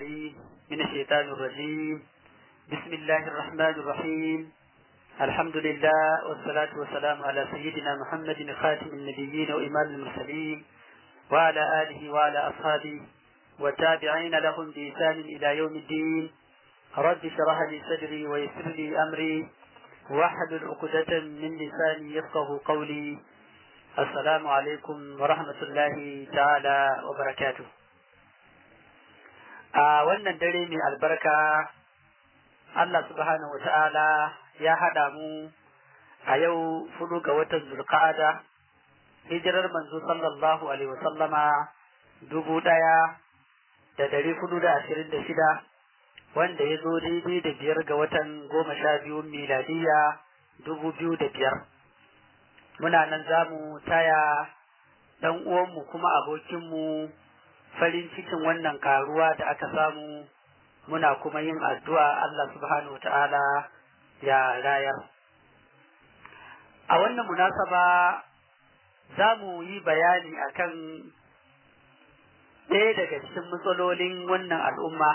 العليم من الشيطان الرجيم بسم الله الرحمن الرحيم الحمد لله والصلاة والسلام على سيدنا محمد خاتم النبيين وإمام المرسلين وعلى آله وعلى أصحابه والتابعين لهم بإحسان إلى يوم الدين رب اشرح لي صدري ويسر لي أمري واحلل عقدة من لساني يفقه قولي السلام عليكم ورحمة الله تعالى وبركاته a wannan dare mai albarka Allah subhanahu wata'ala ya haɗa mu a yau fudu ga watan zulqa'ada hijirar manzo sallallahu alaihi wasallama dubu ɗaya da dari hudu da ashirin da shida wanda ya zo daidai da biyar ga watan goma sha biyu miladiyya dubu biyu da biyar muna nan za mu taya ɗan uwanmu kuma abokinmu farin cikin wannan karuwa da aka samu muna kuma yin addu'a Allah subhanahu ta'ala ya rayar. A wannan munasaba za mu yi bayani akan ɗaya daga cikin matsalolin wannan al'umma.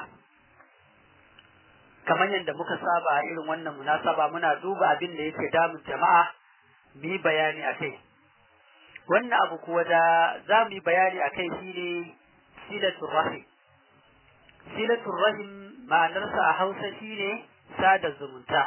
Kamar yadda muka saba a irin wannan munasaba muna duba abin da yake damun jama'a mu yi bayani a kai. Wannan abu kuwa da za mu yi bayani a kai shi ne silatul rahim silatul rahim ma'anarsa a hausa shine sada zumunta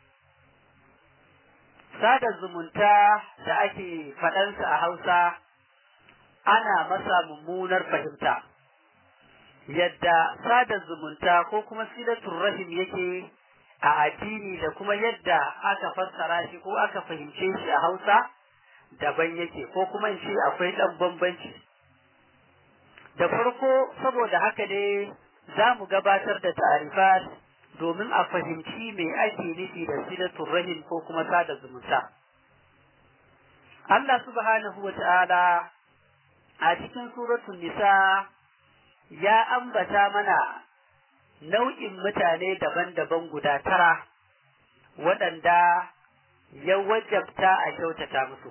sada zumunta da ake faɗansa a hausa ana masa mummunar fahimta yadda sada zumunta ko kuma silatul rahim yake a addini da kuma yadda aka fassara shi ko aka fahimce shi a hausa daban yake ko kuma in ce akwai ɗan bambanci da farko saboda haka ne za mu gabatar da ta'arifat domin a fahimci me ake nufi da silatul rahim ko kuma sada zumunta. Allah subhanahu wa ta'ala a cikin suratul nisa ya ambata mana nau'in mutane daban-daban guda tara waɗanda ya wajabta a kyautata musu.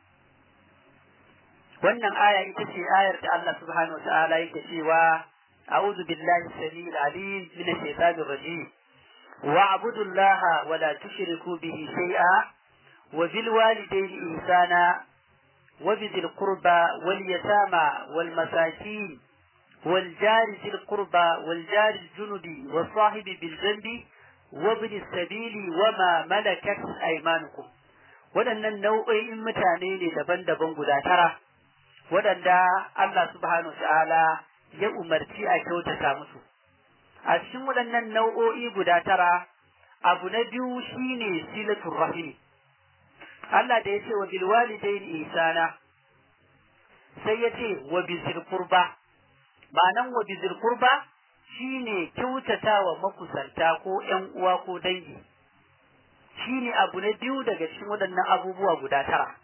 wannan aya ita ce ayar da Allah subhanahu wataala yake cewa a'udhu billahi samil alim min ash-shaytanir rajim wa'budu allaha wa la tushriku bihi shay'a wa bil walidayni ihsana wa bidhil qurba wal yatama wal masakin wal jari dhil qurba wal jari junubi was sahibi bil janbi wa ibn sabili wa ma malakat aymanukum waɗannan nau'o'in mutane ne daban-daban guda tara waɗanda Allah subhanahu ta'ala ya umarci a kyautata musu. A cikin waɗannan nau'o'i guda tara, abu na biyu shine silatul rahimi. Allah da ya ce wa bilwalidaini isana sai ya ce wa bizil kurba. Ma'anan wa bizil kurba shine kyautata wa makusanta ko ‘yan uwa ko dangi. Shine abu na biyu daga cikin waɗannan abubuwa guda tara.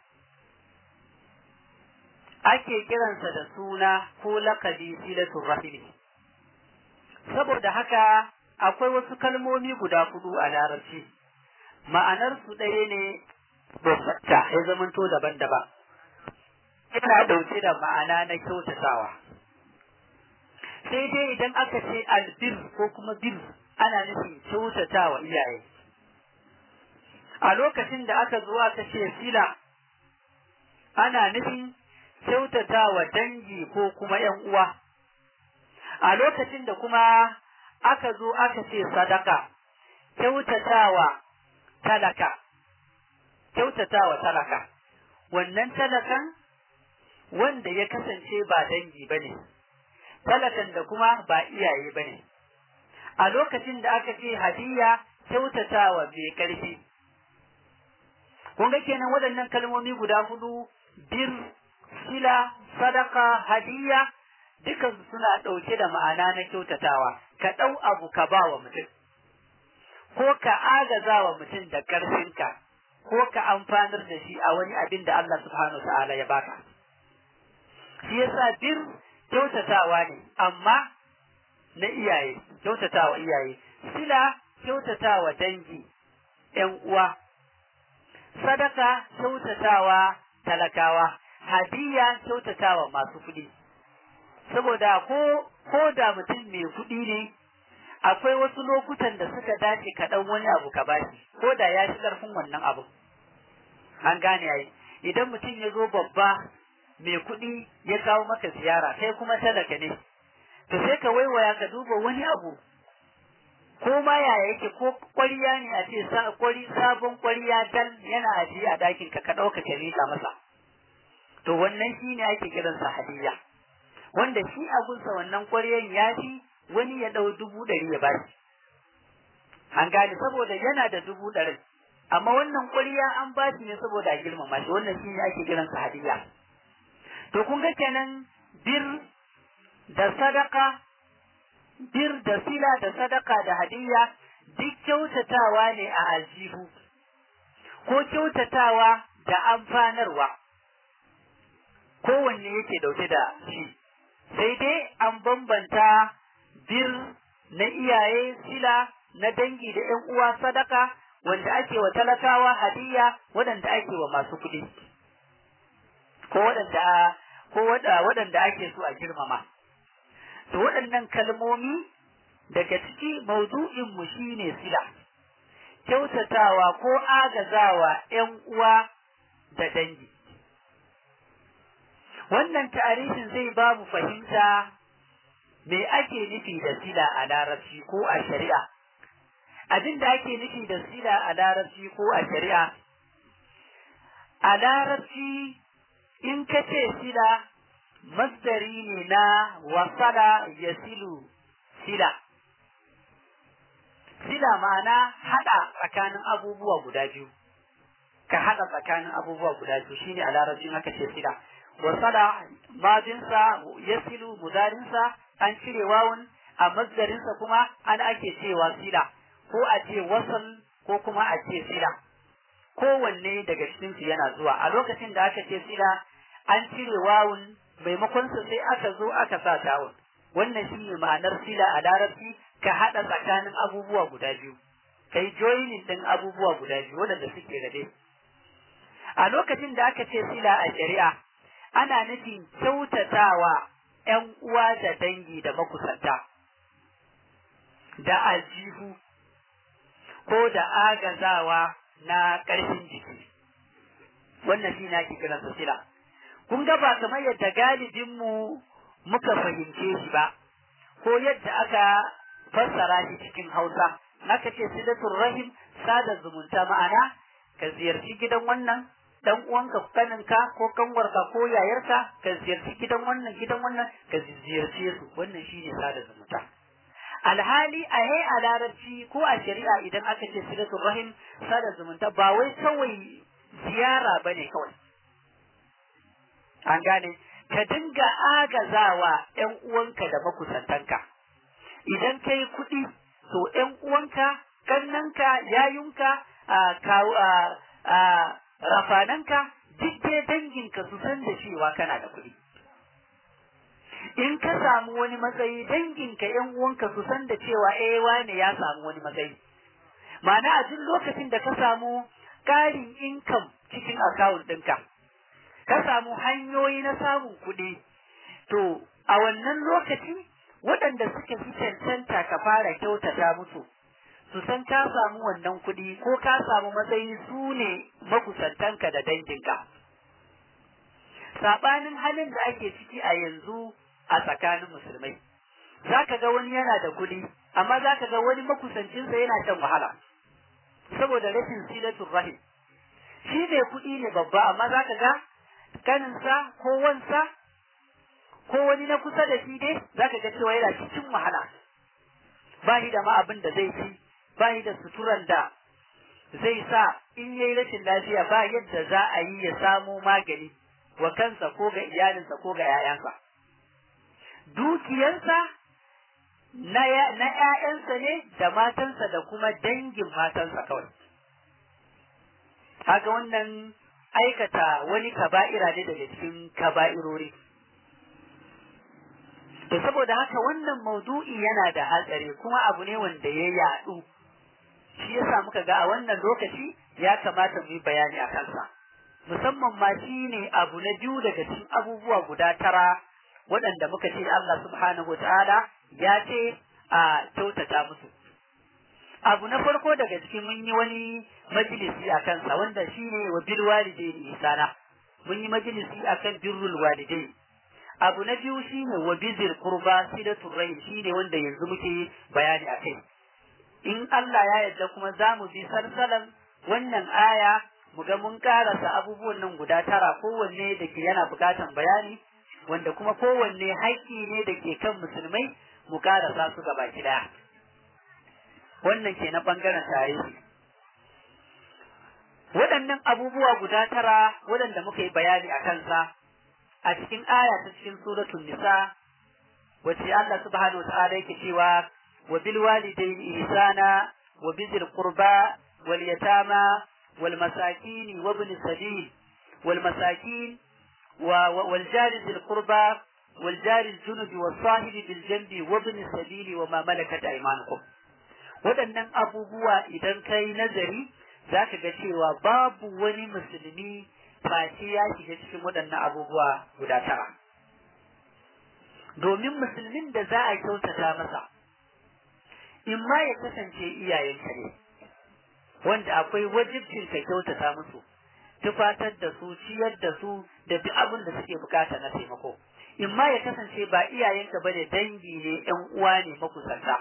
ake kiransa da suna ko lakabi silatul rahimi saboda haka akwai wasu kalmomi guda hudu a larabci ma'anar su ɗaya ne bambanta ya zamanto daban-daban yana ɗauke da ma'ana na kyautatawa sai dai idan aka ce albir ko kuma bir ana nufin kyautatawa iyaye a lokacin da aka zo aka ce sila ana nufin kyautata wa dangi ko kuma ‘yan uwa, a lokacin da kuma aka zo aka ce sadaka, kyautatawa talaka, kyautatawa talaka, wannan talakan wanda ya kasance ba dangi ba ne, talakan da kuma ba iyaye ba ne. A lokacin da aka ce hadiya kyautatawa mai ƙarfi. Kun ga kenan waɗannan kalmomi guda hudu bir sila, sadaka, hadiya, dukan suna ɗauke da ma'ana na kyautatawa, ka ɗau abu ka ba wa mutum, ko ka agaza wa mutum da ƙarfinka, ko ka amfanar da shi a wani abin da Allah subhanahu ta'ala ya baka. Shi yasa bir kyautatawa ne, amma na iyaye, kyautatawa iyaye, sila kyautatawa dangi, ‘yan uwa, sadaka kyautatawa talakawa. hadiya kyautatawa masu kuɗi saboda ko ko da mutum mai kuɗi ne akwai wasu lokutan da suka dace ka ɗan wani abu ka bashi ko da ya shi ƙarfin wannan abu an gane yayi idan mutum ya zo babba mai kuɗi ya kawo maka ziyara kai kuma talaka ne to sai ka waiwaya ka duba wani abu ko ma yaya yake ko kwariya ne a ce kwari sabon kwariya dal yana ajiye a ɗakin ka ka ɗauka ka miƙa masa to wannan shi ne ake kiransa hadiyya wanda shi abunsa wannan kwariyan ya fi wani ya ɗau dubu ɗari ya bashi an gane saboda yana da dubu ɗarin amma wannan kwariya an ba shi ne saboda a girmama shi wannan shi ne ake kiransa hadiyya to kun ga kenan bir da sadaka bir da sila da sadaka da hadiyya duk kyautatawa ne a aljihu ko kyautatawa da amfanarwa kowanne yake dauke da shi sai dai an bambanta bir na iyaye sila na dangi da ‘yan uwa sadaka wanda ake wa talakawa hadiyya waɗanda ake wa masu kuɗi ko waɗanda ko waɗanda ake so a girmama to waɗannan kalmomi daga ciki maudu'in mu shine sila kyautatawa ko agazawa ‘yan uwa da dangi wannan tarihin zai ba mu fahimta me ake nufi da sila a larabci ko a shari'a abin da ake nufi da sila a larabci ko a shari'a a larabci in ka ce sila masdari ne na wasala ya silu sila sila ma'ana haɗa tsakanin abubuwa guda biyu ka haɗa tsakanin abubuwa guda biyu shine a larabcin aka ce sila wasala madinsa ya silu mudarinsa an cire wawun a masdarinsa kuma an ake cewa sila ko a ce wasal ko kuma a ce sila kowanne daga cikinsu yana zuwa a lokacin da aka ce sila an cire wawun maimakon su sai aka zo aka sa tawun wannan shine ma'anar sila a larabci ka haɗa tsakanin abubuwa guda biyu kai joining ɗin abubuwa guda biyu waɗanda suke rabe a lokacin da aka ce sila a shari'a ana nufin kyautatawa ‘yan uwa da dangi da makusanta da aljihu ko da agazawa na ƙarfin jiki wannan shi na kiransa sila kun ga ba kamar yadda galibinmu muka fahimce shi ba ko yadda aka fassara shi cikin hausa naka ce silatul rahim sada zumunta ma'ana ka ziyarci gidan wannan dan uwanka kaninka ko kanwarka ko yayarka ka ziyarci gidan wannan gidan wannan ka ziyarce su wannan shine sada zumunta alhali a hai a larabci ko a shari'a idan aka ce silatul rahim sada zumunta ba wai kawai ziyara bane kawai an gane ka dinga agazawa ƴan uwanka da makusantanka idan kai kuɗi to ƴan uwanka kannanka yayunka a rafananka duk dai danginka su san da cewa kana da kuɗi in ka samu wani matsayi danginka ƴan uwanka su san da cewa eh wane ya samu wani matsayi ma'ana a duk lokacin da ka samu ƙarin income cikin akawun ɗinka ka samu hanyoyi na samun kuɗi to a wannan lokaci waɗanda suka fi cancanta ka fara kyautata musu su san ka samu wannan kuɗi ko ka samu matsayi su ne makusantanka da danginka saɓanin halin da ake ciki a yanzu a tsakanin musulmai za ka ga wani yana da kuɗi amma za ka ga wani makusancinsa yana shan wahala saboda rashin silatul rahim shi ne kuɗi ne babba amma za ka ga kaninsa ko wansa ko wani na kusa da shi dai za ka ga cewa yana cikin wahala ba shi da ma abin da zai ci ba shi da suturan da zai sa in yayi rashin lafiya ba yadda za a yi ya samo magani wa kansa ko ga iyalinsa ko ga 'ya'yansa dukiyarsa na ‘ya'yansa ne da matansa da kuma dangin matansa kawai haka wannan aikata wani kaba'ira ne daga cikin kaba'irori to saboda haka wannan maudu'i yana da hatsari kuma abu ne wanda ya yaɗu shi yasa muka ga a wannan lokaci ya kamata mu yi bayani a kansa musamman ma shi ne abu na biyu daga cikin abubuwa guda tara waɗanda muka ce Allah subhanahu ta'ala ya ce a kyautata musu abu na farko daga cikin mun yi wani majalisi a kansa wanda shine wa bil walidaini isana mun yi majalisi akan birrul walidai abu na biyu shine wa bizir qurba silatul rahim shine wanda yanzu muke bayani akai in Allah ya yarda kuma za mu bi salsalan wannan aya mu ga mun karasa abubuwan nan guda tara kowanne da ke yana bukatan bayani wanda kuma kowanne haƙƙi ne da ke kan musulmai mu karasa su gaba ɗaya wannan ke na ɓangaren tarihi waɗannan abubuwa guda tara waɗanda muka yi bayani a kansa a cikin aya ta cikin suratul nisa wacce Allah subhanahu wa ta'ala yake cewa wa bil walidayni ihsana wa bizil qurba wal yatama wal masakin wa ibn sabil wal masakin wal jari zil qurba wal jari al junubi was sahibi bil janbi wa ibn sabil wa ma malakat aymanukum waɗannan abubuwa idan kai nazari zaka ga cewa babu wani musulmi face ya shiga cikin waɗannan abubuwa guda tara domin musulmin da za a kyautata masa in ma ya kasance iyayenka ne wanda akwai wajibcin ka kyautata musu tufatar da su ciyar da su da duk abin da suke bukata na taimako in ma ya kasance ba iyayenka bane dangi ne yan uwa ne makusanta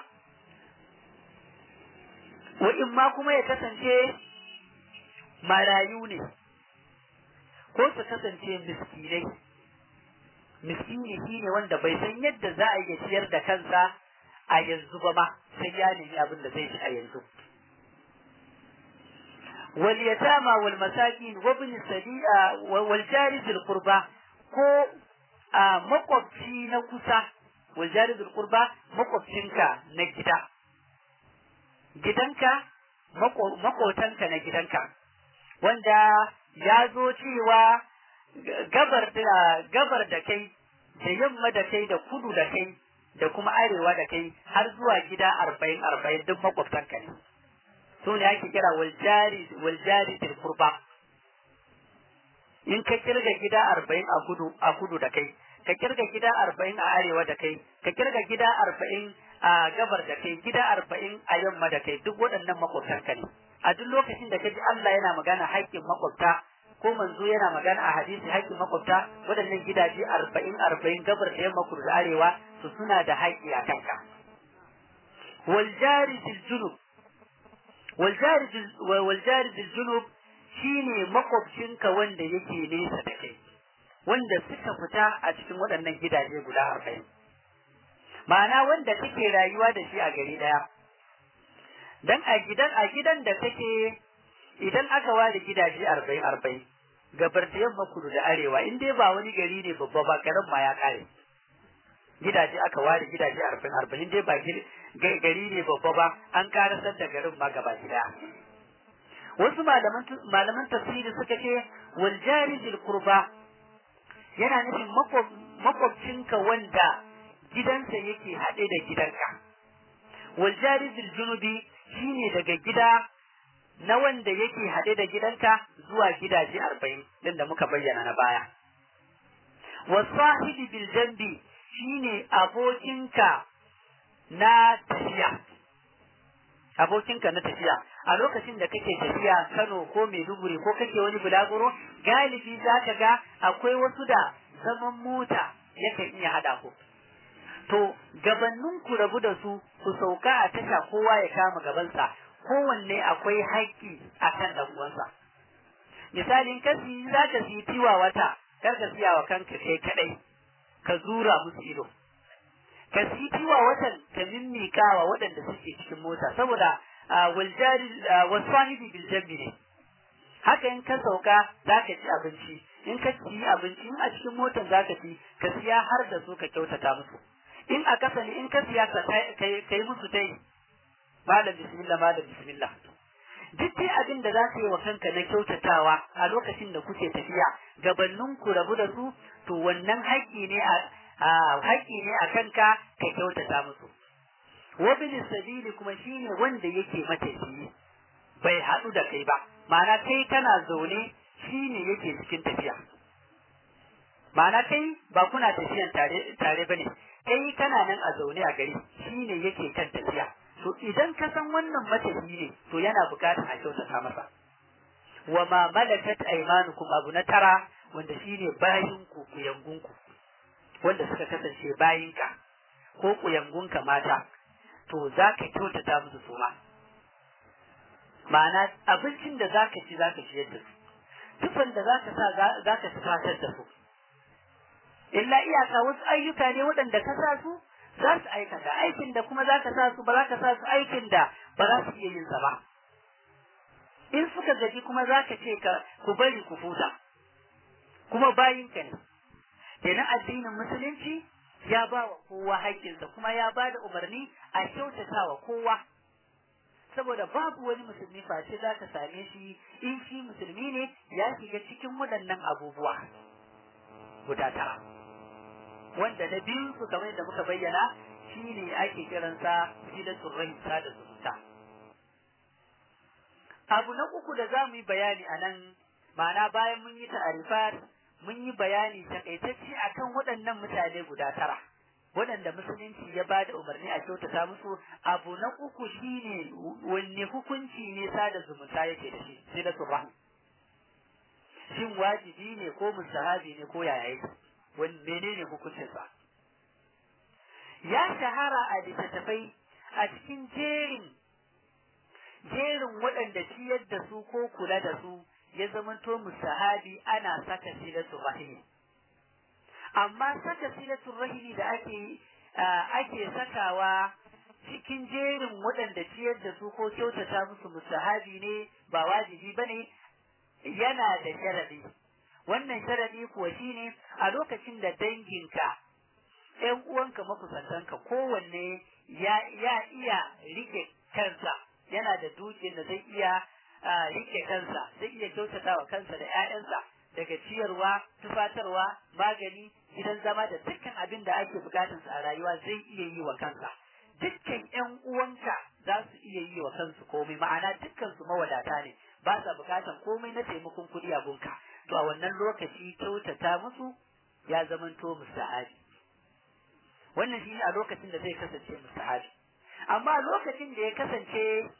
wa in ma kuma ya kasance marayu ne ko su kasance miskinai miskini shine wanda bai san yadda za a iya ciyar da kansa a yanzu ba ma sai ya nemi abin da zai ci a yanzu wal yatama wal masakin wa ibn sabi'a wal jari bil qurba ko a makwabci na kusa wal jari bil qurba makwabcinka na gida gidanka makotanka na gidanka wanda ya zo cewa gabar da gabar da kai da yamma da kai da kudu da kai da kuma arewa da kai har zuwa gida arba'in arba'in duk makwabtanka ne su ne ake kira waljari waljari til kurba in ka kirga gida arba'in a kudu a kudu da kai ka kirga gida arba'in a arewa da kai ka kirga gida arba'in a gabar da kai gida arba'in a yamma da kai duk waɗannan makwabtanka ne a duk lokacin da ka ji Allah yana magana haƙƙin makwabta ko manzo yana magana a hadisi haƙƙin makwabta waɗannan gidaje arba'in arba'in gabar da yamma kudu da arewa su suna da haƙƙi a kanka wal jari bil junub wal jari wal jari bil junub shine makwabcinka wanda yake nesa da kai wanda suka fita a cikin waɗannan gidaje guda arba'in ma'ana wanda kake rayuwa da shi a gari ɗaya dan a gidan a gidan da take idan aka ware gidaje arba'in arba'in gabar da yamma kudu da arewa in dai ba wani gari ne babba ba garin ma ya kare gidaje aka ware gidaje arba'in arba'in dai ba gari ne babba ba an karasar da garin ma gaba gida wasu malaman malaman tafsiri suka ce wal jari bil qurba yana nufin makwabcinka wanda gidansa yake haɗe da gidanka wal jari bil junubi shine daga gida na wanda yake haɗe da gidanka zuwa gidaje arba'in din da muka bayyana na baya. Wasahibi bil jambi shine abokinka na tafiya. Abokinka na tafiya a lokacin da kake tafiya Kano ko Maiduguri ko kake wani bulaguro galibi za ka ga akwai wasu da zaman mota yakan iya haɗa ku. To gabannin ku rabu da su ku sauka a tasha kowa ya kama gabansa kowanne akwai haƙƙi a kan ɗan uwansa. Misali in ka siyi za ka siyi tiwa wata, kar ka siya wa kanka kai kaɗai, ka zura musu ido. Ka siyi tiwa watan ka mimmika wa waɗanda suke cikin mota, saboda waljari wasahibi bil jambi ne. Haka in ka sauka za ka ci abinci, in ka ci abinci in a cikin motar za ka ci, ka siya har da su ka kyautata musu. In a kasa ne in ka siya ka yi musu tai, malam bismillah malam bismillah duk dai abin da za ka yi wa kanka na kyautatawa a lokacin da kuke tafiya gabannin ku rabu da su to wannan haƙƙi ne a haƙƙi ne a kanka ka kyautata musu wabin sabili kuma shine wanda yake matafiyi bai haɗu da kai ba ma'ana kai kana zaune shine yake cikin tafiya ma'ana kai ba kuna tafiyan tare tare bane kai kana nan a zaune a gari shine yake kan tafiya to idan ka san wannan matafi ne to yana bukatar a kyautata masa wa ma malakat aymanukum abu na tara wanda shine bayin ku kuyangunku wanda suka kasance bayinka ko kuyangunka mata to za ka kyautata musu su ma ma'ana abincin da za ka ci za ka ciyar da su tufan da za ka sa za ka tufatar da su illa iyaka wasu ayyuka ne waɗanda ka sa su za su aikata aikin da kuma za ka sa su ba za ka sa su aikin da ba za su iya yin sa ba in suka gaji kuma za ka ce ka ku bari ku futa kuma bayinka ne kenan addinin musulunci ya ba wa kowa haƙƙinsa kuma ya ba da umarni a kyautata wa kowa saboda babu wani musulmi face za ka same shi in shi musulmi ne ya shiga cikin waɗannan abubuwa guda tara wanda na biyu su kamar da muka bayyana shi ne ake kiransa silatul rahim da zumunta abu na uku da za mu yi bayani a nan ma'ana bayan mun yi ta'arifat mun yi bayani takaitacce akan waɗannan mutane guda tara waɗanda musulunci ya ba da umarni a kyautata musu abu na uku shine wanne hukunci ne sada zumunta yake da shi sai da rahim shin wajibi ne ko mustahabi ne ko yaya yake wani menene hukuncinsa ya shahara a littattafai a cikin jerin jerin waɗanda ciyar da su ko kula da su ya zamanto mustahabi ana saka silatul rahimi amma saka silatul rahimi da ake ake sakawa cikin jerin waɗanda ciyar da su ko kyautata musu mustahabi ne ba wajibi bane yana da sharadi wannan sharadi kuwa shine a lokacin da danginka ƴan uwanka makusantanka kowanne ya ya iya rike kansa yana da dukiyar da zai iya rike kansa zai iya kyautata wa kansa da ƴaƴansa daga ciyarwa tufatarwa magani gidan zama da dukkan abin da ake bukatarsa a rayuwa zai iya yi wa kansa dukkan ƴan uwanka za su iya yi wa kansu komai ma'ana dukkan su mawadata ne ba sa bukatan komai na taimakon kuɗi a gunka to a wannan lokaci kyautata musu ya zamanto mustahabi wannan shi a lokacin da zai kasance mustahabi amma lokacin da ya kasance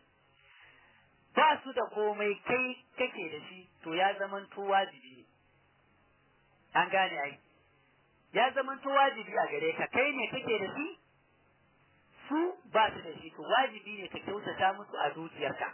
ba su da komai kai kake da shi to ya zamanto wajibi ne an gane ai ya zamanto wajibi a gare ka kai ne kake da shi su ba su da shi to wajibi ne ka kyautata musu a dukiyarka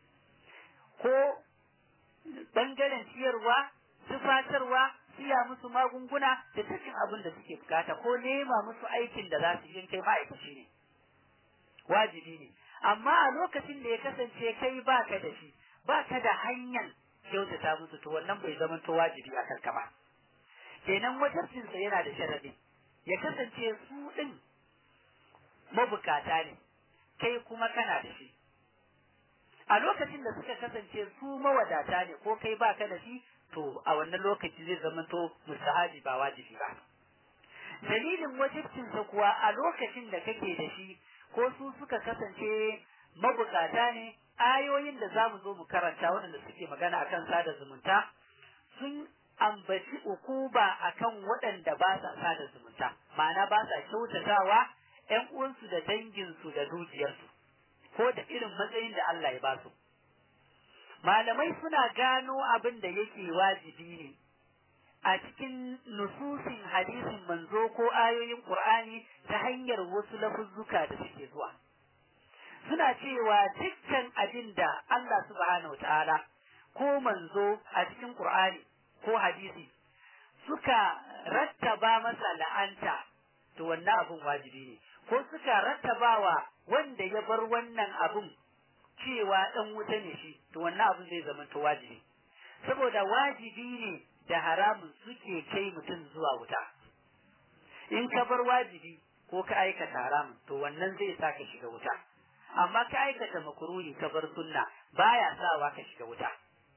ko bangaren ciyarwa tufatarwa siya musu magunguna da dukkan abin da suke bukata ko nema musu aikin da za su yi kai ma'aikaci ne wajibi ne amma a lokacin da ya kasance kai baka da shi baka da hanyar kyautata musu to wannan bai zama to wajibi a kanka ba kenan wajibcinsa yana da sharadi ya kasance su din mabukata ne kai kuma kana da shi a lokacin da suka kasance su mawadata ne ko kai baka da shi to a wannan lokaci zai zama to mustahabi ba wajibi ba dalilin wajibcinsa kuwa a lokacin da kake da shi ko su suka kasance mabukata ne ayoyin da zamu zo mu karanta waɗanda suke magana akan sada zumunta sun ambaci ukuba akan waɗanda ba sa sada zumunta ma'ana ba sa kyautatawa ƴan uwansu da danginsu da dukiyarsu ko da irin matsayin da Allah ya ba su malamai suna gano abin da yake wajibi ne a cikin nususin hadisin manzo ko ayoyin Qur'ani ta hanyar wasu lafuzzuka da suke zuwa suna cewa dukkan abin da Allah subhanahu ta'ala ko manzo a cikin Qur'ani ko hadisi suka rattaba masa la'anta to wannan abin wajibi ne ko suka rattabawa wanda ya bar wannan abin cewa ɗan wuta ne shi to wannan abin zai zama to wajibi saboda wajibi ne da haramun suke kai mutum zuwa wuta in ka bar wajibi ko ka aikata haramun to wannan zai sa ka shiga wuta amma ka aikata makuruhi ka bar sunna baya sawa ka shiga wuta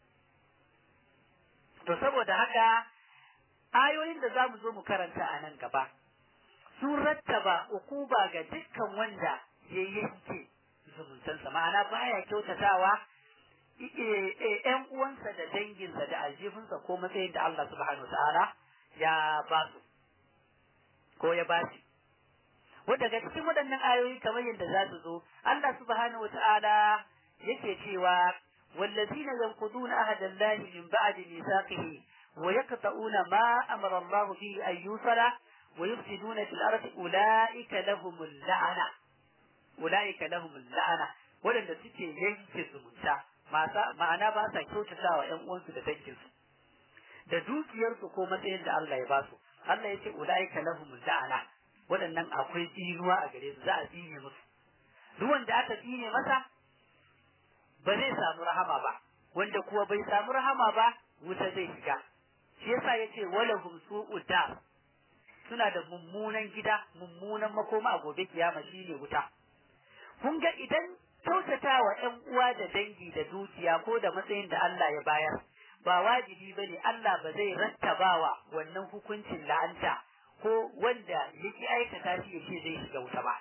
to saboda haka ayoyin da za mu zo mu karanta a nan gaba sun rattaba ukuba ga dukkan wanda ya yanke zumuntansa ma'ana baya kyautatawa ‘yan uwansa da danginsa da aljihunsa ko matsayin da Allah subhanahu wa ta'ala ya ba su ko ya ba shi wanda daga cikin waɗannan ayoyi kamar yadda za su zo Allah subhanahu wata'ala yake cewa wallazina yanquduna ahada Allah min ba'di mithaqihi wa yaqta'una ma amara Allah bihi an yusala wa yufsiduna fil ardi ulaika lahumul la'ana ulaika lahumul la'ana waɗanda suke yanke zumunta ma'ana ba sa kyautata wa ƴan uwansu da danginsu da dukiyarsu ko matsayin da Allah ya ba su Allah ya ce ulaika lahumul la'ana waɗannan akwai tsinuwa a gare su za a tsine musu duk wanda aka tsine masa ba zai samu rahama ba wanda kuwa bai samu rahama ba wuta zai shiga shi yasa yace walahum su'ud dar suna da mummunan gida mummunan makoma a gobe kiyama shine wuta kun ga idan kyautata wa ƴan uwa da dangi da dukiya ko da matsayin da Allah ya bayar ba wajibi bane Allah ba zai rattabawa wannan hukuncin la'anta ko wanda yake aikata shi ya ce zai shiga wuta ba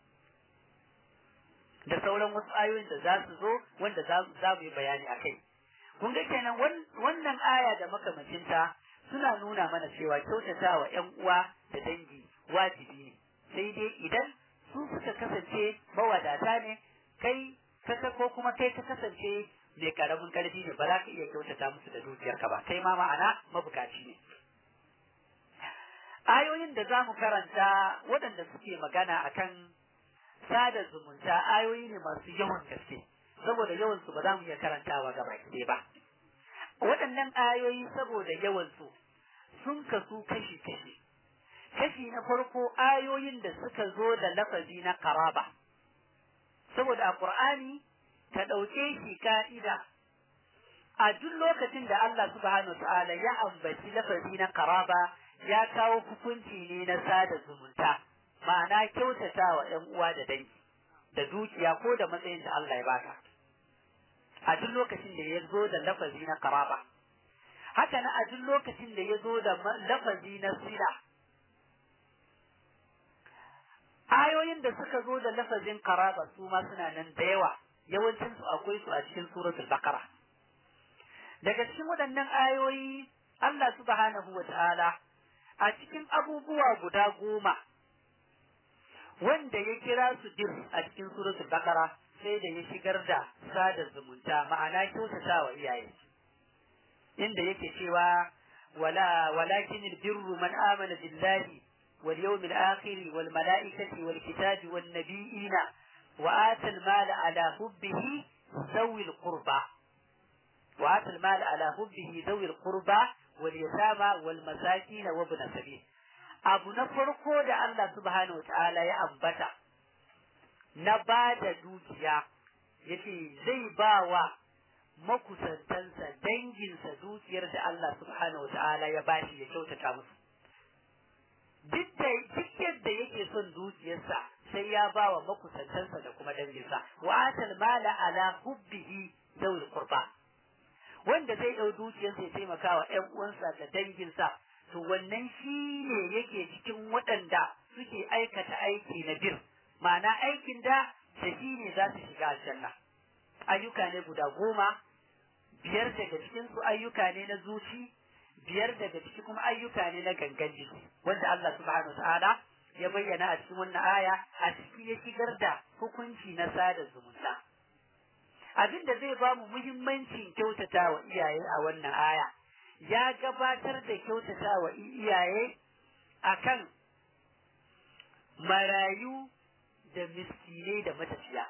da sauran wasu ayoyin da za su zo wanda za mu yi bayani a kai kun ga kenan wannan aya da makamacinta suna nuna mana cewa kyautata wa ƴan uwa da dangi wajibi ne sai dai idan su suka kasance mawadata ne kai kasa ko kuma kai ka kasance mai karamin karfi ne ba za ka iya kyautata musu da dukiyarka ba kai ma ma'ana mabukaci ne ayoyin da za mu karanta waɗanda suke magana akan sada zumunta ayoyi ne masu yawan gaske saboda yawan su ba za mu iya karantawa gaba ɗaya ba waɗannan ayoyi saboda yawan su sun kasu kashi kashi kashi na farko ayoyin da suka zo da lafazi na karaba saboda a Qur'ani ka ɗauke shi ka'ida a duk lokacin da Allah subhanahu ta'ala ya ambaci lafazi na karaba ya kawo hukunci ne na sada zumunta ma'ana kyautata wa ‘yan uwa da dangi da dukiya ko da matsayin da Allah ya baka a duk lokacin da ya zo da lafazi na karaba haka na a duk lokacin da ya zo da lafazi na sila ayoyin da suka zo da lafazin karaba su ma suna nan da yawa yawancin su akwai su a cikin suratul baqara daga cikin waɗannan ayoyi Allah subhanahu wa ta'ala a cikin abubuwa guda goma wanda ya kira su dir a cikin suratul baqara sai da ya shigar da sada zumunta ma'ana kyautata wa iyaye inda yake cewa wala walakin albirru man amana billahi wal yawmil akhir wal malaikati wal kitabi wan nabiyina wa ata al mala ala hubbihi ذوي القربى وآتى المال على حبه ذوي القربى واليتامى والمساكين وابن السبيل abu na farko da Allah subhanahu wa ta'ala ya ambata na ba da dukiya yace zai ba wa makusantansa danginsa dukiyar da Allah subhanahu wa ta'ala ya bashi ya kyautata musu duk yadda yake son dukiyarsa sai ya ba wa makusantansa da kuma danginsa wa atal mala ala hubbihi zawil qurba wanda zai ɗau dukiyarsa ya taimaka wa ƴan uwansa da danginsa to wannan shi ne yake cikin waɗanda suke aikata aiki na bir ma'ana aikin da da shi ne za su shiga aljanna ayyuka ne guda goma biyar daga cikin su ayyuka ne na zuci biyar daga ciki kuma ayyuka ne na gangan jiki wanda Allah subhanahu ta'ala ya bayyana a cikin wannan aya a ciki ya shigar da hukunci na sada zumunta abin da zai ba mu muhimmancin kyautata wa iyaye a wannan aya ya gabatar da kyautata wa iyaye akan marayu da miskinai da matafiya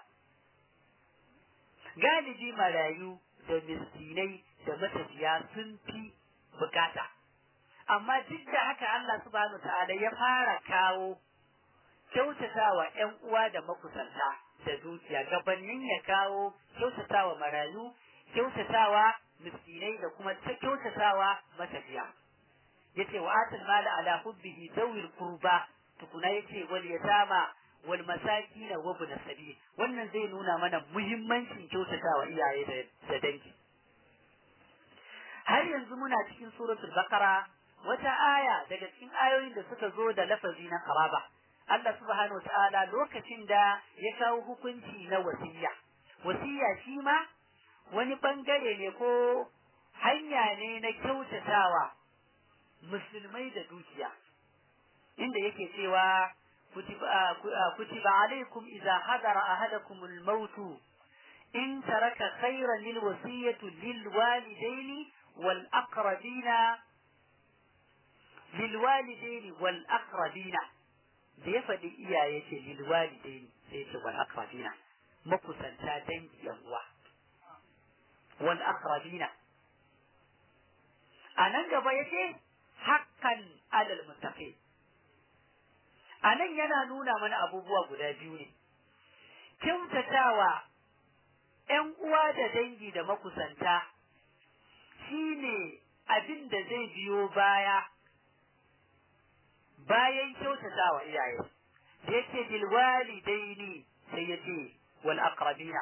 galibi marayu da miskinai da matafiya sun fi bukata amma duk da haka Allah subhanahu ta'ala ya fara kawo kyautatawa ƴan uwa da makusanta da dukiya gabanin ya kawo kyautatawa marayu kyautatawa miskinai da kuma ta kyautatawa matafiya yace wa atal mala ala hubbihi dawil qurba tukuna yace wal yatama wal masakin wa ibn sabil wannan zai nuna mana muhimmancin kyautatawa iyaye da dangi har yanzu muna cikin suratul baqara wata aya daga cikin ayoyin da suka zo da lafazi na qaraba Allah subhanahu wa ta'ala lokacin da ya kawo hukunci na wasiya wasiya shi ma wani bangare ne ko hanya ne na kyautatawa musulmai da dukiya inda yake cewa kutiba alaikum idza hadara ahadakum al-maut in taraka khayran lil wasiyati lil walidaini wal aqrabina lil walidaini wal aqrabina da ya faɗi iyaye ce lil walidaini sai ce wal aqrabina makusanta dangi yan uwa wal aqrabina a nan gaba yace hakkan alal muttaqin a nan yana nuna mana abubuwa guda biyu ne kyautatawa ‘yan uwa da dangi da makusanta shi ne abin da zai biyo baya bayan kyautatawa iyaye da yake bilwali daini sai ya ce wal aqrabina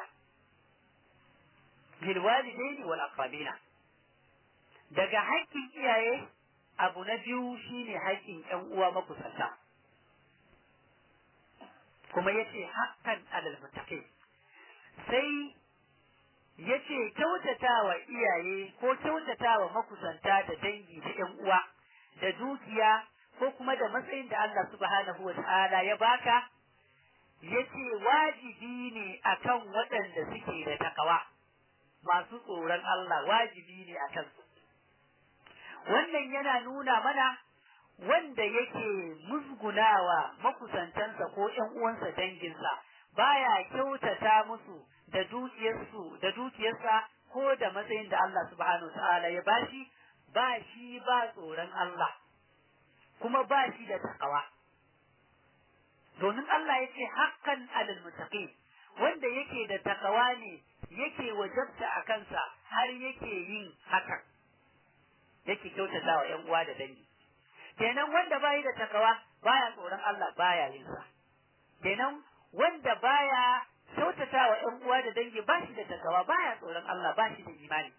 bilwali daini wal aqrabina daga haƙƙin iyaye abu na biyu shine haƙƙin ‘yan uwa makusanta kuma yace haqqan alal muttaqin sai yace kyautatawa iyaye ko kyautatawa makusanta da dangi da ƴan uwa da dukiya ko kuma da matsayin da Allah subhanahu wa ta'ala ya baka yace wajibi ne akan waɗanda suke da takawa masu tsoron Allah wajibi ne akan su wannan yana nuna mana wanda yake musgunawa makusantansa ko ƴan uwansa danginsa baya kyautata musu da dukiyarsu da dukiyarsa ko da matsayin da Allah subhanahu ta'ala ya bashi ba shi ba tsoron Allah kuma ba shi da takawa domin Allah ya ce hakan alal muttaqin wanda yake da takawa ne yake wajabta a kansa har yake yin hakan yake kyautata wa ƴan uwa da dangi kenan wanda bai da takawa baya tsoron Allah baya yin sa kenan wanda baya kyautata wa ƴan uwa da dangi ba shi da takawa baya tsoron Allah ba shi da imani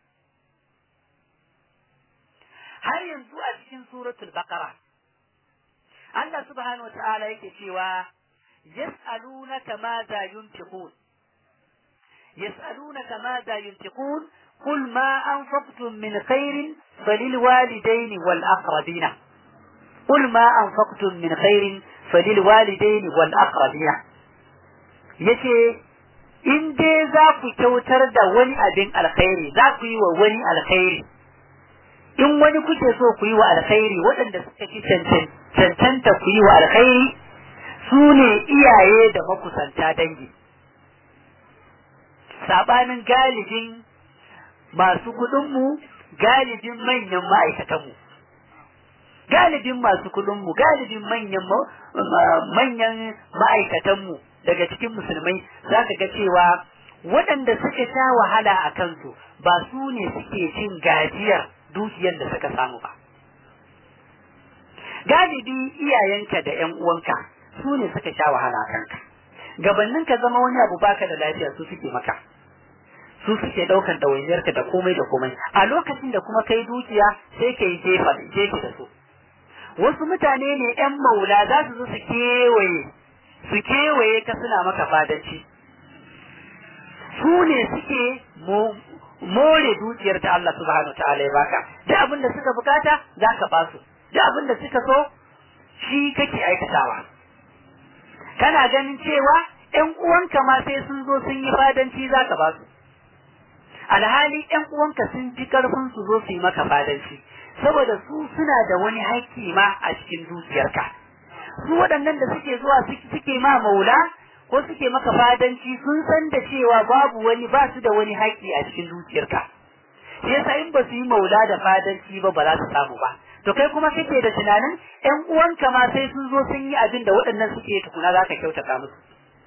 har yanzu a cikin suratul baqara Allah subhanahu wa ta'ala yake cewa yas'alunaka ma za yunfiqun yas'alunaka ma za yunfiqun قل ما أنفقتم من خير فللوالدين والأقربين قل ما أنفقتم من خير فللوالدين والأقربين yace in dai za ku kyautar da wani abin alkhairi za ku yi wa wani alkhairi in wani kuke so ku yi wa alkhairi waɗanda suka fi cancanta ku yi wa alkhairi su ne iyaye da makusanta dangi saɓanin galibin masu kuɗinmu galibin manyan ma'aikatanmu galibin masu kuɗinmu galibin manyan manyan ma'aikatanmu daga cikin musulmai za ka ga cewa waɗanda suka sha wahala a kansu ba su ne suke cin gajiyar dukiyar da suka samu ba galibi iyayenka da ƴan uwanka su ne suka sha wahala a kanka gabanin ka zama wani abu baka da lafiya su suke maka su suke ɗaukan ɗawainiyarka da komai da komai a lokacin da kuma kai dukiya sai ka yi jefa jefa da su wasu mutane ne ƴan maula za su zo su kewaye su kewaye ka suna maka fadanci su ne suke more dukiyar ta Allah subhanahu ta'ala ya baka duk abin da suka bukata za ka ba su duk abin da suka so shi kake aikatawa kana ganin cewa ƴan uwanka ma sai sun zo sun yi fadanci za ka ba su alhali ƴan uwanka sun ji karfin su zo su yi maka fadanci saboda su suna da wani haƙƙi ma a cikin dukiyarka su waɗannan da suke zuwa suke ma maula ko suke maka fadanci sun san da cewa babu wani ba su da wani haƙƙi a cikin dukiyarka shi yasa in ba su yi maula da fadanci ba ba za su samu ba to kai kuma kake da tunanin ƴan uwanka ma sai sun zo sun yi abin da waɗannan suke tukuna za ka kyautata musu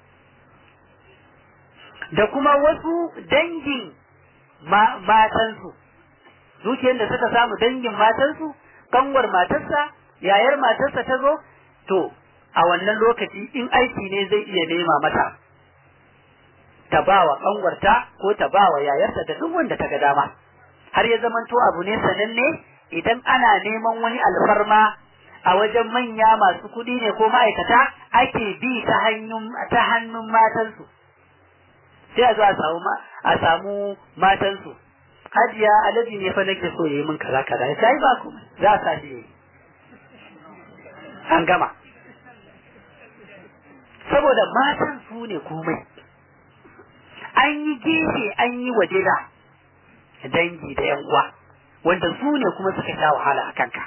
da kuma wasu dangin matansu dukiyar da suka samu dangin matansu kanwar matarsa yayar matarsa ta zo to a wannan lokaci in aiki ne zai iya nema mata ta ba wa kanwarta ko ta ba wa yayarta da duk wanda ta ga dama har ya zamanto abu ne sananne idan ana neman wani alfarma a wajen manya masu kuɗi ne ko ma'aikata ake bi ta hannun ta hannun matansu sai a zo a samu a samu matansu hajiya alaji ne fa nake so yayi min kaza kaza sai ba ku za a sa shi an gama saboda matan su ne komai an yi gefe an yi waje da dangi da yan uwa wanda su ne kuma suka sha wahala a kanka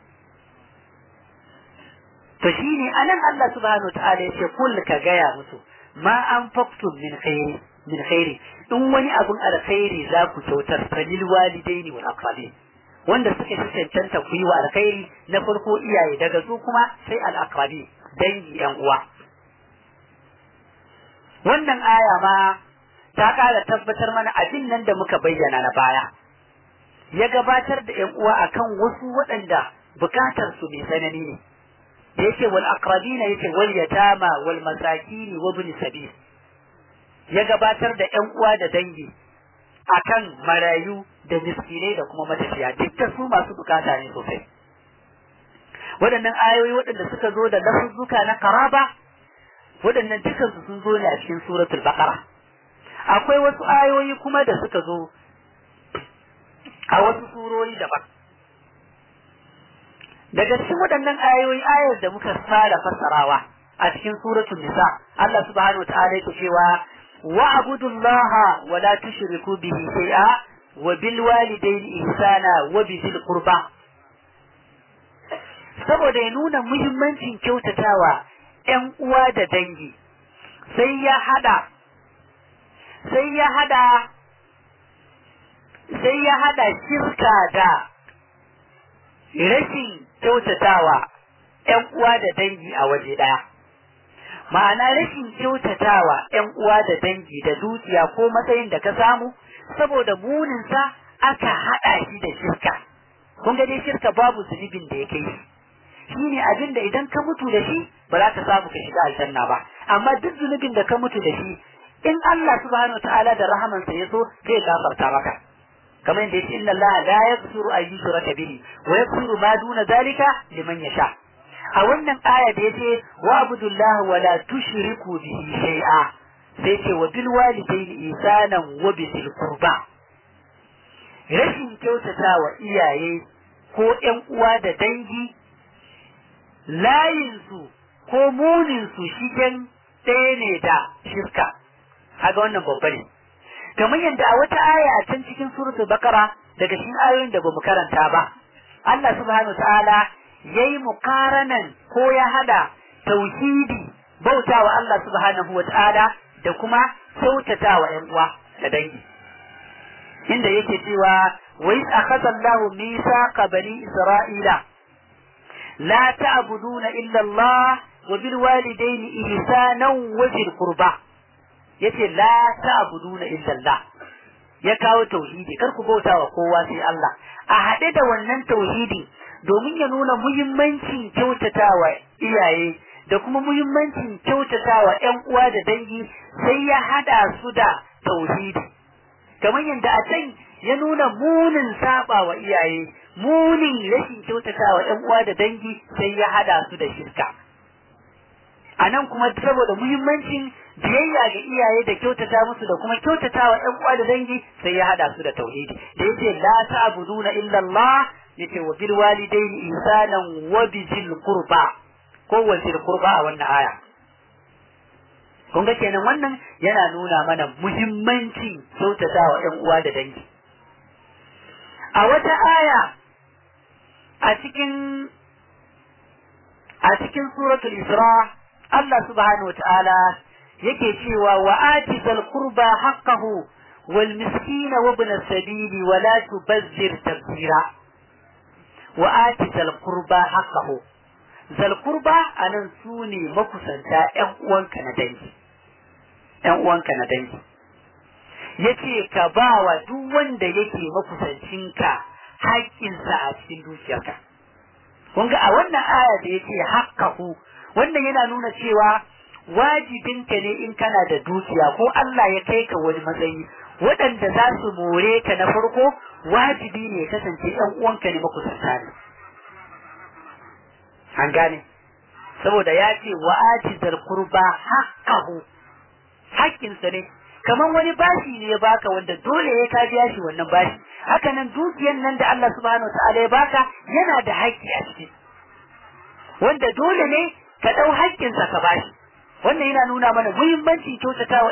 to shine anan Allah subhanahu wataala yace kul ka gaya musu ma an faktum min khairi min khairi in wani abun alkhairi za ku kyautar falil walidaini wal aqrabin wanda suka fi cancanta ku yi wa alkhairi na farko iyaye daga su kuma sai al aqrabi dangi yan uwa wannan aya ma ta kara tabbatar mana abin nan da muka bayyana na baya ya gabatar da yan uwa akan wasu waɗanda bukatar su mai tsanani ne da yake wal aqrabina yake wal yatama wal masakin wa ibn sabil ya gabatar da ƴan uwa da dangi akan marayu da miskinai da kuma matafiya dukkan su masu bukata ne sosai waɗannan ayoyi waɗanda suka zo da lafuzzuka na karaba waɗannan dukkan su sun zo ne a cikin suratul baqara akwai wasu ayoyi kuma da suka zo a wasu surori daban daga cikin waɗannan ayoyi ayar da muka fara fassarawa a cikin suratul nisa Allah subhanahu wa ta'ala yake cewa wa abudullaha wa la tushriku bihi shay'a wa bil walidayni ihsana wa bizil qurba saboda ya nuna muhimmancin kyautatawa ƴan uwa da dangi sai ya hada sai ya hada sai ya hada shirka da rashin kyautatawa ‘yan uwa da dangi a waje ɗaya. Ma'ana rashin kyautatawa ‘yan uwa da dangi da dukiya ko matsayin da ka samu, saboda muninsa aka haɗa shi da shirka. Kun ga dai shirka babu zunubin da ya kai shi. Shi ne abin da idan ka mutu da shi ba za ka samu ka shiga aljanna ba. Amma duk zunubin da ka mutu da shi, in Allah subhanahu wa ta'ala da rahamansa ya so zai gafarta maka. kamar yadda yake inna Allah la yaghfiru an yushraka bihi wa yaghfiru ma duna zalika liman yasha a wannan aya da yace wa abudullah wa la tushriku bihi shay'a sai ce wa bil walidayni ihsanan wa bil qurba rashin kyautata wa iyaye ko ƴan uwa da dangi layinsu ko muninsu shigen ɗaya ne da shirka kaga wannan babba ne kamar yadda a wata aya a can cikin suratul bakara daga cikin ayoyin da bamu karanta ba Allah subhanahu ta'ala yayi muqaranan ko ya hada tauhidi bautawa Allah subhanahu ta'ala da kuma kyautatawa ƴan uwa da dangi inda yake cewa wa iz akhadha Allahu mithaqa bani Isra'ila la ta'buduna illa Allah wa bil walidayni ihsanan wa dhil qurba yace la ta'buduna illa Allah ya kawo tauhidi kar ku bauta wa kowa sai Allah a haɗe da wannan tauhidi domin ya nuna muhimmancin kyautatawa iyaye da kuma muhimmancin kyautatawa ƴan uwa da dangi sai ya hada su da tauhidi kamar yadda a can ya nuna munin saba wa iyaye munin rashin kyautatawa ƴan uwa da dangi sai ya hada su da shirka a nan kuma saboda muhimmancin biyayya ga iyaye da kyautata musu da kuma kyautatawa ƴan uwa da dangi sai ya hada su da tauhidi da yace la ta'buduna illa Allah yace wa bil walidayni ihsanan wa bizil qurba ko wa zil qurba a wannan aya kun ga kenan wannan yana nuna mana muhimmancin kyautatawa ƴan uwa da dangi a wata aya a cikin a cikin suratul isra Allah subhanahu wataala yake cewa wa ati zal qurba haqqahu wal miskina wa ibn as-sabili wa la tubazzir tabzira wa ati zal qurba haqqahu zal qurba anan sune makusanta ƴan uwanka na dangi ƴan uwanka na dangi yace ka bawa duk wanda yake makusancinka haƙƙinsa a cikin dukiyarka kun ga a wannan aya da yace haqqahu wannan yana nuna cewa wajibinka ne in kana da dukiya ko Allah ya kai ka wani matsayi waɗanda za su more ka na farko wajibi ne ya kasance ɗan uwanka ne makusanta ne an gane saboda ya ce wa ajizar kurba haqqahu haƙƙinsa ne kamar wani bashi ne ya baka wanda dole ya ka biya shi wannan bashi haka nan dukiyan nan da Allah subhanahu wa ta'ala ya baka yana da haƙƙi a ciki wanda dole ne ka ɗau haƙƙinsa ka bashi wannan yana nuna mana muhimmancin kyautatawa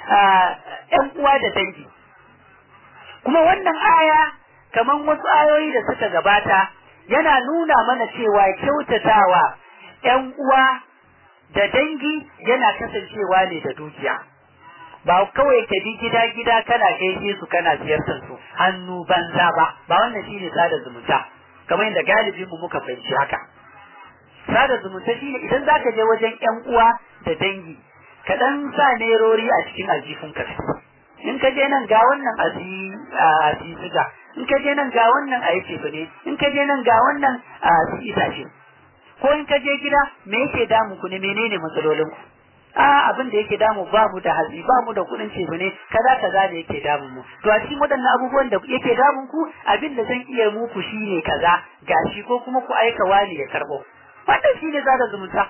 ƴan uwa da dangi kuma wannan aya kamar wasu ayoyi da suka gabata yana nuna mana cewa kyautatawa ƴan uwa da dangi yana kasancewa ne da dukiya ba kawai ka bi gida gida kana gaishe su kana ziyartar su hannu banza ba ba wannan shine sada zumunta kamar yadda galibin mu muka fahimci haka sada zumunta shine idan zaka je wajen ƴan uwa da dangi ka dan sa nerori a cikin aljifin ka in ka je nan ga wannan a siga in ka je nan ga wannan a yace ne in ka je nan ga wannan a itace ko in ka je gida me yake damu ku ne menene matsalolin ku a abin da yake damu ba mu da hatsi ba mu da kuɗin ce ne kaza kaza da yake damun mu to a cikin waɗannan abubuwan da yake damun ku abin da zan iya muku shine kaza gashi ko kuma ku aika wani ya karɓo wannan shine zaka zumunta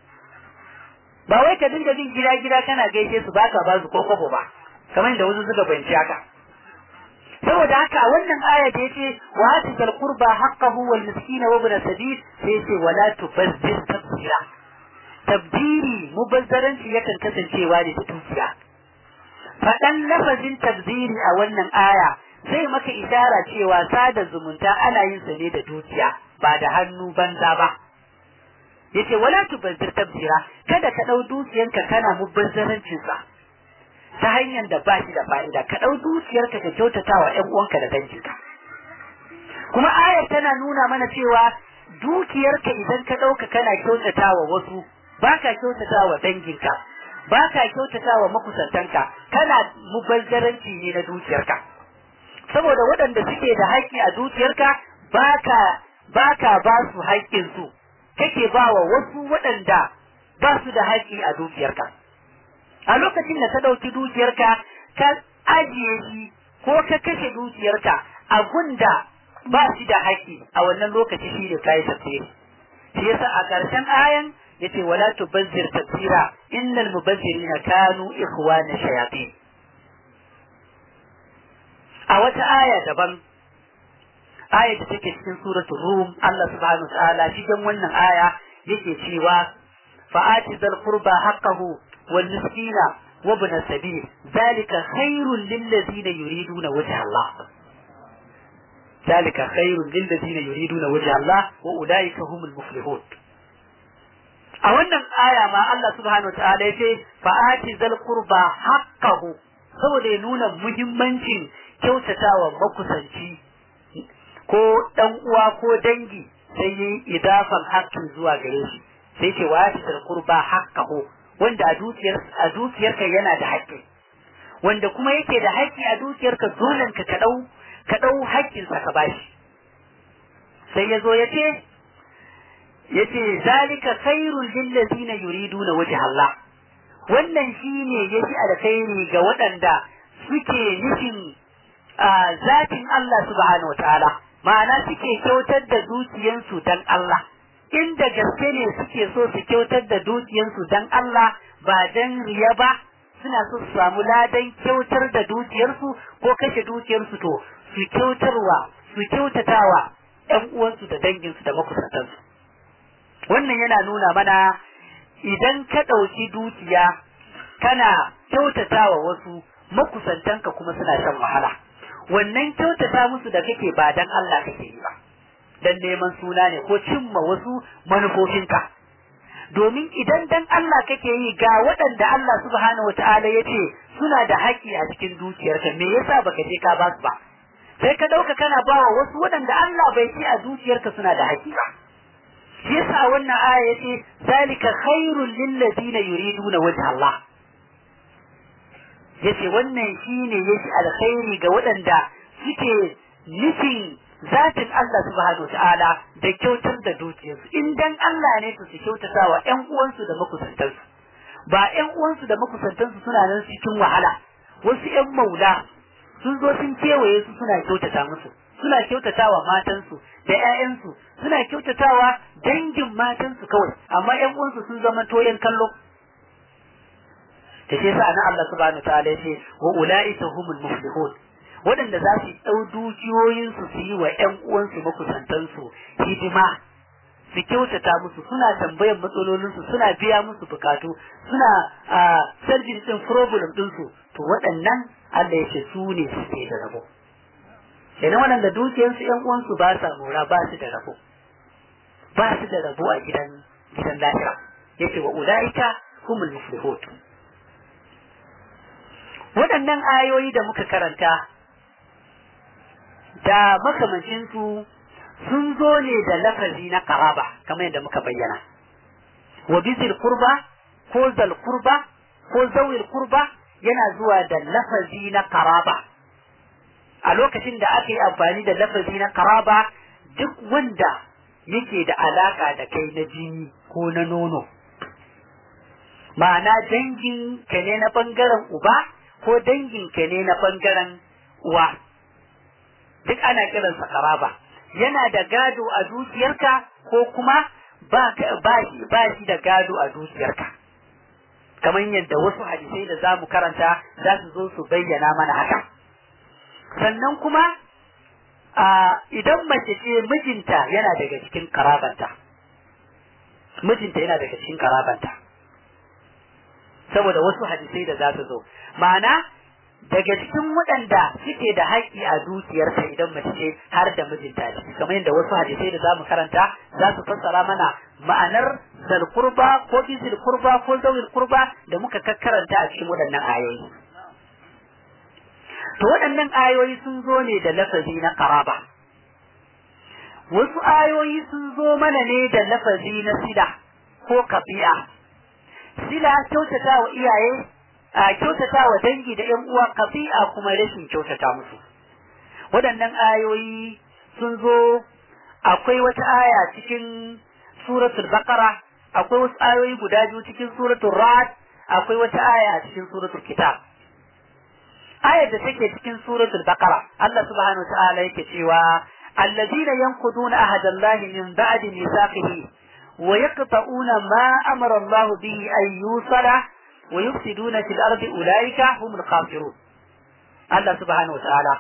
ba wai ka dinga bin gida gida kana gaishe su baka ba su ko kwabo ba kamar da wasu suka fahimci haka saboda haka a wannan aya da yace wa atil qurba haqqahu wal miskina wa ibn sabil sai yace wala tubazzir tabzira tabdiri mubazzaranci yakan kasancewa ne da dukiya faɗan lafazin tabziri a wannan aya zai maka ishara cewa sada zumunta ana yin sa ne da dukiya ba da hannu banza ba yace wala tubazzir tabzira kada ka dau dukiyanka kana mubazzarancin sa ta hanyar da ba shi da fa'ida ka dau dukiyarka ka kyautata wa ƴan uwanka da danginka kuma ayar tana nuna mana cewa dukiyarka idan ka dauka kana kyautata wa wasu baka kyautata wa danginka baka kyautata wa makusantanka kana mubazzaranci ne na dukiyarka saboda waɗanda suke da haƙƙi a dukiyarka baka baka ba su haƙƙinsu kake ba wa wasu waɗanda ba su da haƙƙi a dukiyarka. A lokacin da ka ɗauki dukiyarka ka ajiye shi ko ka kashe dukiyarka a gunda ba shi da haƙƙi a wannan lokaci shi ne kayi tafsiri. Shi yasa a ƙarshen ayan yace wala tubazzir tafsira innal mubazzirina kanu ikhwana shayatin. A wata aya daban ayar da take cikin suratul rum Allah subhanahu wa ta'ala cikin wannan aya yake cewa fa'ati zal qurba haqqahu wal miskina wa ibn sabil zalika khairul lil ladina yuriduna wajha Allah zalika khairul lil ladina yuriduna wajha Allah wa ulaika humul muflihun a wannan aya ma Allah subhanahu wa ta'ala yace fa'ati zal qurba haqqahu saboda ya nuna muhimmancin kyautatawa makusanci ko ɗan uwa ko dangi sai yi idafan haƙƙin zuwa gare shi sai ce wa yafi qurba haqqahu wanda a dukiyar a dukiyarka yana da haƙƙi wanda kuma yake da haƙƙi a dukiyarka dole ka ka dau ka dau haƙƙin sa ka bashi sai yazo yace yace zalika khairul lil ladina yuriduna wajha Allah wannan shine yafi alkhairi ga waɗanda suke nufin zatin Allah subhanahu wataala ma'ana suke kyautar da dukiyansu dan Allah inda gaske ne suke so su kyautar da dukiyansu dan Allah ba dan riya ba suna so su samu ladan kyautar da dukiyarsu ko kashe dukiyarsu to su kyautarwa su kyautatawa ƴan uwansu da danginsu da makusantansu wannan yana nuna mana idan ka ɗauki dukiya kana kyautatawa wasu makusantanka kuma suna shan wahala wannan kyautata musu da kake ba dan Allah kake yi ba dan neman suna ne ko cimma wasu manufofinka domin idan dan Allah kake yi ga waɗanda Allah subhanahu wataala ya ce suna da haƙƙi a cikin dukiyarka me yasa baka je ka ba su ba sai ka ɗauka kana bawa wasu waɗanda Allah bai ce a dukiyarka suna da haƙƙi ba shi yasa wannan aya yace zalika khairul lil ladina yuriduna wajha Allah yace wannan shine yake alkhairi ga waɗanda suke nufin zatin Allah subhanahu ta'ala da kyautar da dukiyarsu in dan Allah ne su kyautata wa ƴan uwansu da makusantansu ba ƴan uwansu da makusantansu suna nan cikin wahala wasu ƴan maula sun zo sun kewaye su suna kyautata musu suna kyautatawa matansu da ƴaƴansu suna kyautatawa dangin matansu kawai amma ƴan uwansu sun zama toyen kallo da shi yasa na Allah subhanahu wa ta'ala yace wa ulaika humul muflihun waɗanda za su ɗau dukiyoyin su su yi wa ƴan uwansu makusantan su hidima su kyautata musu suna tambayan matsalolinsu suna biya musu bukatu suna sarjin din problem ɗinsu to waɗannan Allah ya ce su ne suke da rabo kenan waɗanda dukiyarsu ƴan uwansu ba sa mora ba su da rabo ba su da rabo a gidan gidan lahira yace wa ulaika humul muflihun waɗannan ayoyi da muka karanta da makamancinsu sun zo ne da lafazi na karaba kamar yadda muka bayyana wa bizil kurba ko zal kurba ko zawil kurba yana zuwa da lafazi na karaba a lokacin da aka yi amfani da lafazi na karaba duk wanda yake da alaka da kai na jini ko na nono ma'ana dangin ka ne na bangaren uba ko dangin ka ne na bangaren uwa duk ana kiransa karaba yana da gado a dukiyarka ko kuma ba shi da gado a dukiyarka kamar yadda wasu hadisai da za mu karanta za su zo su bayyana mana haka sannan kuma idan mace ce mijinta yana daga cikin karabanta mijinta yana daga cikin karabanta saboda wasu hadisai da za su zo ma'ana daga cikin waɗanda suke da haƙƙi a dukiyarsa idan mace ce har da mijinta ciki kamar yadda wasu hadisai da zamu karanta za su fassara mana ma'anar zal kurba ko bizil kurba ko zawil kurba da muka karanta a cikin waɗannan ayoyi to waɗannan ayoyi sun zo ne da lafazi na karaba wasu ayoyi sun zo mana ne da lafazi na sila ko kafi'a sila kyautata wa iyaye a kyautata wa dangi da ‘yan uwa kafi'a kuma rashin kyautata musu. Waɗannan ayoyi sun zo akwai wata aya cikin suratul Baqara, akwai wasu ayoyi guda biyu cikin suratul Ra'd, akwai wata aya a cikin suratul Kitab. Ayar da take cikin suratul Baqara, Allah subhanahu wa ta'ala yake cewa الذين ينقضون عهد الله من بعد ميثاقه ويقطعون ما أمر الله به أن يوصل ويفسدون في الأرض أولئك هم الخاسرون الله سبحانه وتعالى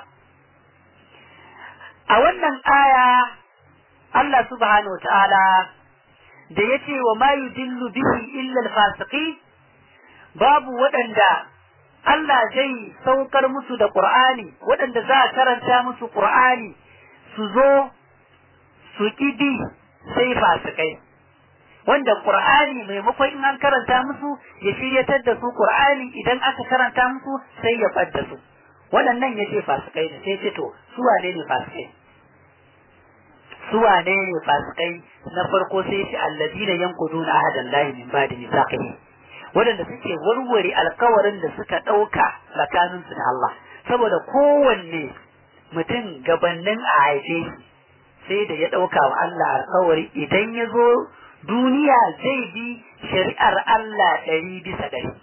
أولا آية الله سبحانه وتعالى da ya ce wa ma yudillu bihi illa alfasiqi babu waɗanda Allah zai saukar musu da Qur'ani waɗanda za a karanta musu Qur'ani su zo su ƙidi sai fasikai wanda Qur'ani maimakon in an karanta musu ya shiryatar da su Qur'ani idan aka karanta musu sai ya fadda su waɗannan ya ce fasikai ne sai ce to su wane ne fasikai su wane ne fasikai na farko sai ce alladina yanquduna ahadan lahi min ba'di mithaqihi waɗanda suke warware alkawarin da suka ɗauka tsakaninsu da Allah saboda kowanne mutum gabannin a haife sai da ya ɗauka wa Allah alkawari idan ya zo duniya zai bi shari'ar Allah ɗari bisa ɗari.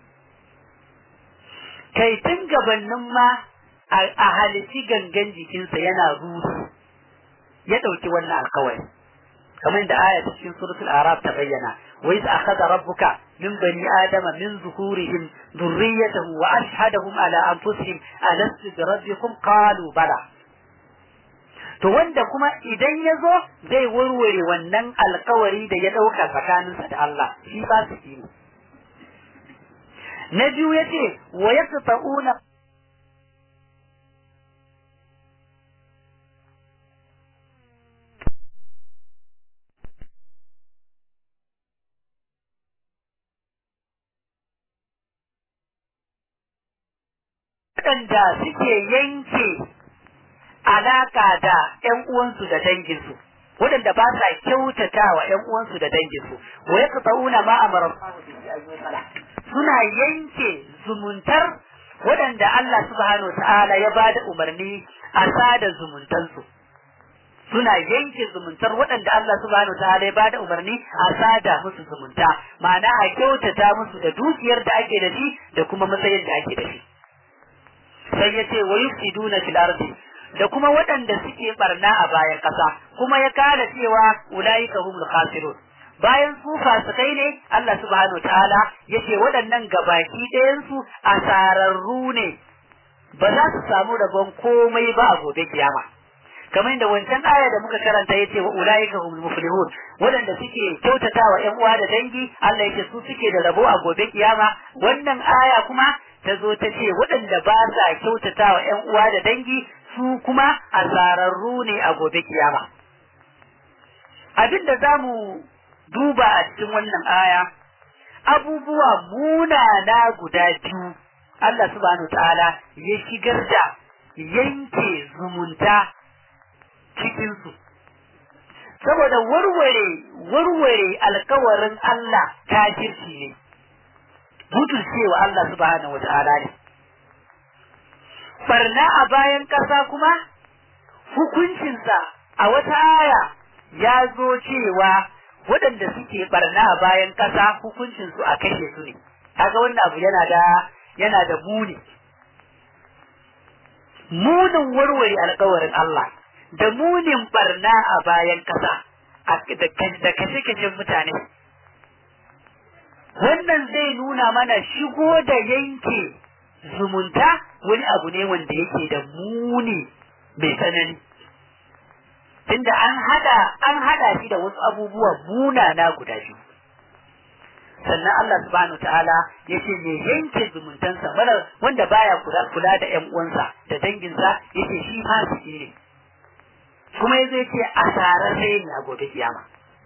Kai tun gabannin ma a halici gangan jikinsa yana rusu ya ɗauki wannan alkawari. Kamar da aya ta cikin suratul Arab ta bayyana, wa iz akhadha rabbuka min bani adama min zuhurihim dhurriyyatahum wa ashhadahum ala anfusihim alastu bi rabbikum qalu bala to wanda kuma idan ya zo zai warware wannan alkawari da ya ɗauka tsakaninsa da Allah shi ba su ne. Na biyu ya ce, wa ya ta'una waɗanda suke yanke alaka da ƴan uwansu da danginsu waɗanda ba sa kyautata wa ƴan uwansu da danginsu wa yaqta'una ma amara suna yanke zumuntar waɗanda Allah subhanahu ta'ala ya bada umarni a sada zumuntansu suna yanke zumuntar waɗanda Allah subhanahu ta'ala ya bada umarni a sada musu zumunta ma'ana a kyautata musu da dukiyar da ake da shi da kuma matsayin da ake da shi sai ya ce wa yufsiduna fil ardi da kuma waɗanda suke barna a bayan ƙasa kuma ya kala cewa ulaika humul khasirun bayan su fasikai ne Allah subhanahu ta'ala yace waɗannan gabaki ɗayan su asararru ne ba za su samu rabon komai ba a gobe kiyama kamar da wancan aya da muka karanta yace wa ulaika humul muflihun wadanda suke kyautata wa ƴan uwa da dangi Allah yake su suke da rabo a gobe kiyama wannan aya kuma ta zo ta ce waɗanda ba sa kyautata wa ƴan uwa da dangi su kuma asararru ne a gobe kiyama abinda zamu duba a cikin wannan aya abubuwa munana guda biyu Allah subhanahu ta'ala ya shigar da yanke zumunta cikinsu saboda warware warware alkawarin Allah kafirci ne butun cewa Allah subhanahu wata'ala ne barna a bayan ƙasa kuma hukuncinsa a wata aya ya zo cewa waɗanda suke barna a bayan ƙasa hukuncinsu a kashe su ne kaga wannan abu yana da yana da muni munin warware alkawarin Allah da munin barna a bayan kasa da kashe-kashen mutane wannan zai nuna mana shigo da yanke zumunta wani abu ne wanda yake da muni mai tsanani tunda an hada an hada shi da wasu abubuwa munana guda biyu sannan Allah subhanahu ta'ala ya ce mai yanke zumuntansa mara wanda baya kula kula da ƴan uwansa da danginsa yace shi fasiki ne kuma ya zai ce asararre ne a gobe kiyama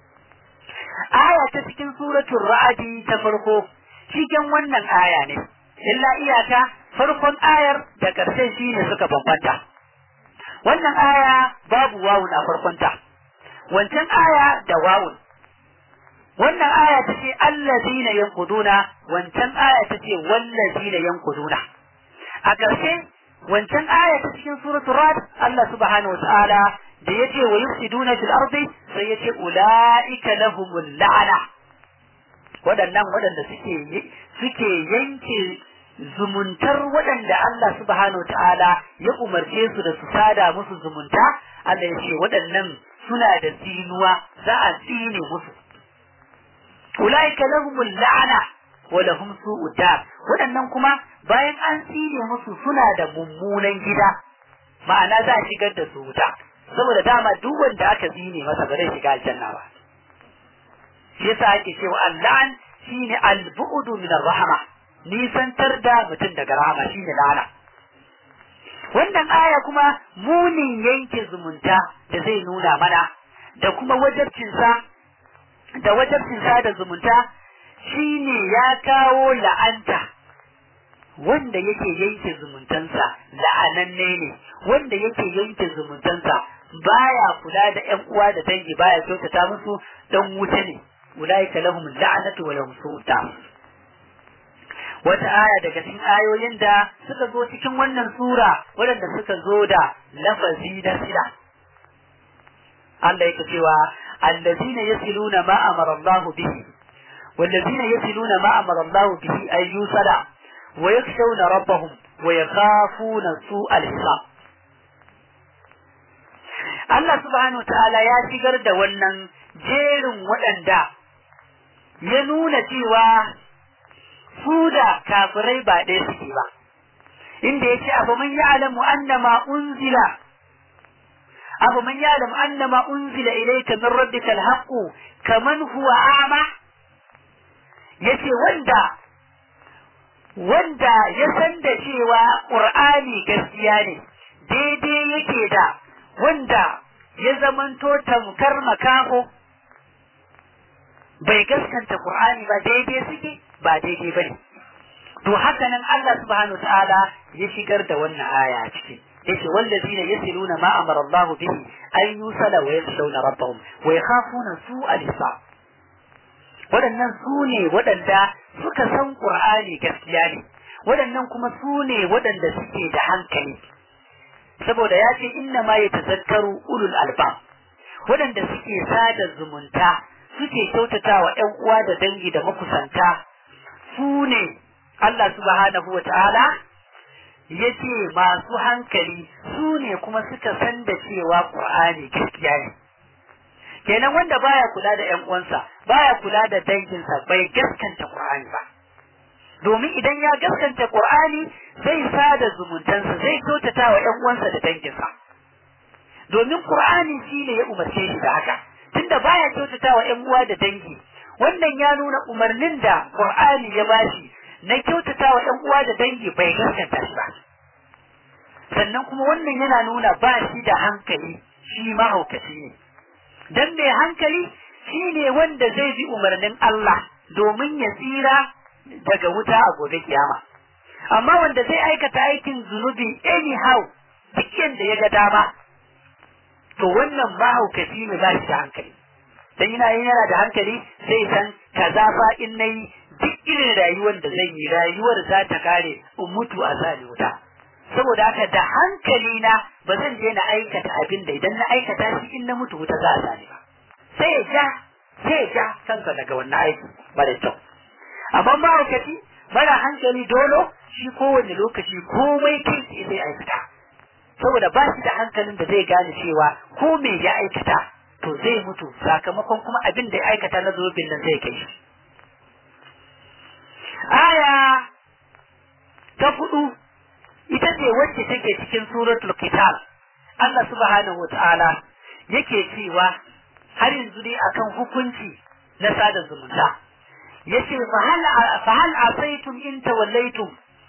aya ta cikin suratul ra'adi ta farko cikin wannan aya ne illa iyaka farkon ayar da ƙarshen shi ne suka bambanta wannan aya babu wawun a farkonta wancan aya da wawun wannan aya ta ce allazina yanquduna wancan aya ta ce wallazina yanquduna a ƙarshe wancan aya ta cikin suratul rad Allah subhanahu wataala da yace wa yufsiduna fil ardi sai yace ulaika lahumul la'ana waɗannan waɗanda suke suke yanke zumuntar waɗanda Allah subhanahu ta'ala ya umarce su da su sada musu zumunta Allah ya ce waɗannan suna da tsinuwa za a tsine musu ulaika lahumul la'ana wa lahum su'ud dar waɗannan kuma bayan an tsine musu suna da mummunan gida ma'ana za a shigar da su wuta saboda dama duk wanda aka tsine masa ba zai shiga aljanna ba shi yasa ake cewa al'an shine al-bu'du min ar-rahma nisantar da mutum daga rahama shine la'ana wannan aya kuma munin yanke zumunta da zai nuna mana da kuma wajabcinsa da wajabcinsa da zumunta shine ya kawo la'anta wanda yake yanke zumuntansa la'ananne ne wanda yake yanke zumuntansa baya kula da ƴan uwa da dangi baya kyautata musu dan wuta ne ulaika lahum la'natu wa lahum su'ta wata aya daga cikin ayoyin da suka zo cikin wannan sura waɗanda suka zo da lafazi da sila Allah yake cewa allazina yasiluna ma amara Allah bihi wallazina yasiluna ma amara Allah bihi ay yusala wa yakshawna rabbahum wa yakhafuna su'al hisab Allah subhanahu wa ta'ala ya shigar da wannan jerin waɗanda ya nuna cewa su da kafirai ba ɗaya suke ba inda yake abu man ya'lamu annama unzila abu man ya'lamu annama unzila ilayka min rabbika alhaq kaman huwa a'ma yace wanda wanda ya san da cewa qur'ani gaskiya ne daidai yake da wanda ya zamanto tamkar makaho bai gaskanta qur'ani ba daidai suke ba daidai ba ne. To haka nan Allah subhanahu ta'ala ya shigar da wannan aya a ciki. Yace wallazina yasiluna ma amara Allah bihi an yusala wa yakhshawna rabbahum wa yakhafuna su'al hisab. Waɗannan su ne waɗanda suka san Qur'ani gaskiya ne. Waɗannan kuma su ne waɗanda suke da hankali. Saboda ya ce inna ma yatazakkaru ulul albab. Waɗanda suke sada zumunta suke kyautatawa ‘yan uwa da dangi da makusanta su ne Allah subhanahu wa ta'ala ya ce masu hankali su ne kuma suka san da cewa ƙur'ani gaskiya ne. Kenan wanda baya kula da ‘yan uwansa, baya kula da danginsa bai gaskanta ƙur'ani ba. Domin idan ya gaskanta ƙur'ani zai sada zumuntansa zai kyautata wa ‘yan uwansa da danginsa. domin qur'ani shine ya umarce shi da haka tunda baya kyautatawa ƴan uwa da dangi wannan ya nuna umarnin da qur'ani ya bashi na kyautatawa ƴan uwa da dangi bai gaskata shi ba sannan kuma wannan yana nuna ba shi da hankali shi mahaukaci ne dan mai hankali shi ne wanda zai bi umarnin Allah domin ya tsira daga wuta a gobe kiyama amma wanda zai aikata aikin zunubi anyhow duk yanda ya ga dama to wannan mahaukaci ne ba shi da hankali dan yana yin yana da hankali sai san kaza fa in nayi duk irin rayuwar da zai yi rayuwar za ta kare in mutu a zali wuta saboda haka da hankali na ba zan je na aikata abin da idan na aikata shi in na mutu wuta za a zali ba sai ya ja sai ya ja kansa daga wannan aiki mara kyau amma mahaukaci mara hankali dolo shi kowane lokaci komai kai sai zai aikata saboda ba shi da hankalin da zai gane cewa ko me ya aikata to zai mutu sakamakon kuma abin da ya aikata na zobin nan zai kai shi aya ta hudu ita ce wacce take cikin suratul kitab Allah subhanahu wa ta'ala yake cewa har yanzu dai akan hukunci na sada zumunta yace fa hal fa hal asaytum in tawallaytum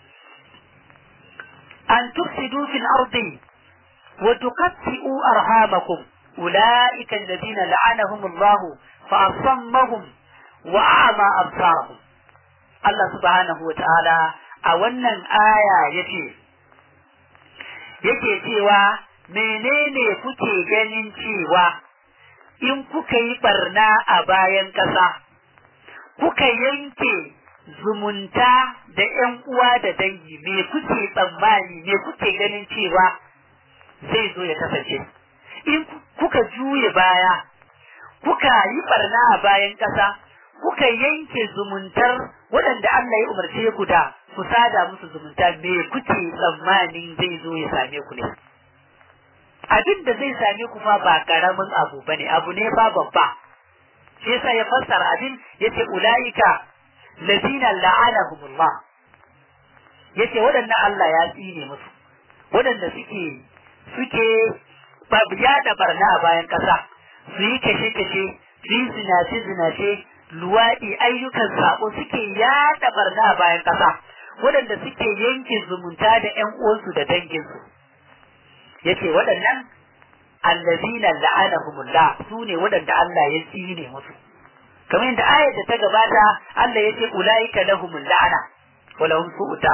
an tufsidu fil ardi wa tuqatti'u arhamakum ulaika alladhina la'anahum Allah fa asammahum wa a'ma absarahum Allah subhanahu wa ta'ala a wannan aya yace yake cewa menene kuke ganin cewa in kuka yi barna a bayan ƙasa, kuka yanke zumunta da ‘yan uwa da dangi, me kuke tsammani, me kuke ganin cewa zai zo ya kasance. In kuka juye baya, kuka yi barna a bayan ƙasa, kuka yanke zumuntar waɗanda Allah ya umarce ku da ku sada musu zumunta, me kuke tsammanin zai zo ya same ku ne. abin da zai same ku fa ba karamin abu bane abu ne ba babba shi yasa ya fassara abin yace ulaika lazina la'anahumullah yace waɗannan Allah ya tsine musu waɗanda suke suke babiya da barna a bayan ƙasa su yi kashe kashe su yi zinace zinace luwaɗi ayyukan sako suke yaɗa barna a bayan ƙasa waɗanda suke yanke zumunta da ƴan uwansu da danginsu yace waɗannan allazina la'anahumullah su ne waɗanda Allah ya tsine musu kamar yadda ayar da ta gabata Allah yace ulaika lahumul la'ana wa lahum su'u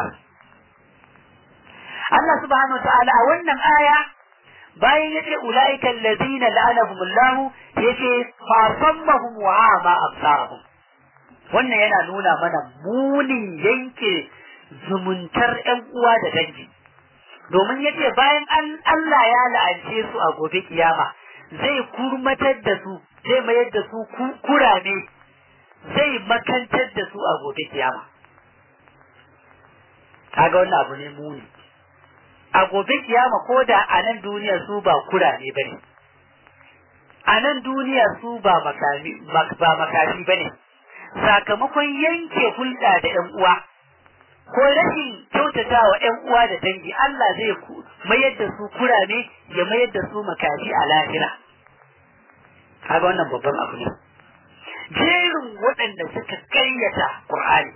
Allah subhanahu wa ta'ala a wannan aya bayan yace ulaika allazina la'anahumullah yace fa sammahum wa ama absarahum wannan yana nuna mana munin yanke zumuntar ƴan uwa da dangi domin yace bayan Allah ya la'ance su a gobe kiyama zai kurmatar da su zai mayar da su kurame zai makantar da su a gobe kiyama kaga wannan abu ne muni a gobe kiyama ko da a nan duniya su ba kurame bane a nan duniya su ba makami ba makafi bane sakamakon yanke hulɗa da ƴan uwa ko rashin kyautata wa ‘yan uwa da dangi Allah zai mayar da su kurame ya mayar da su makafi a lahira. Kaga wannan babban abu ne. Jerin waɗanda suka karyata Qur'ani.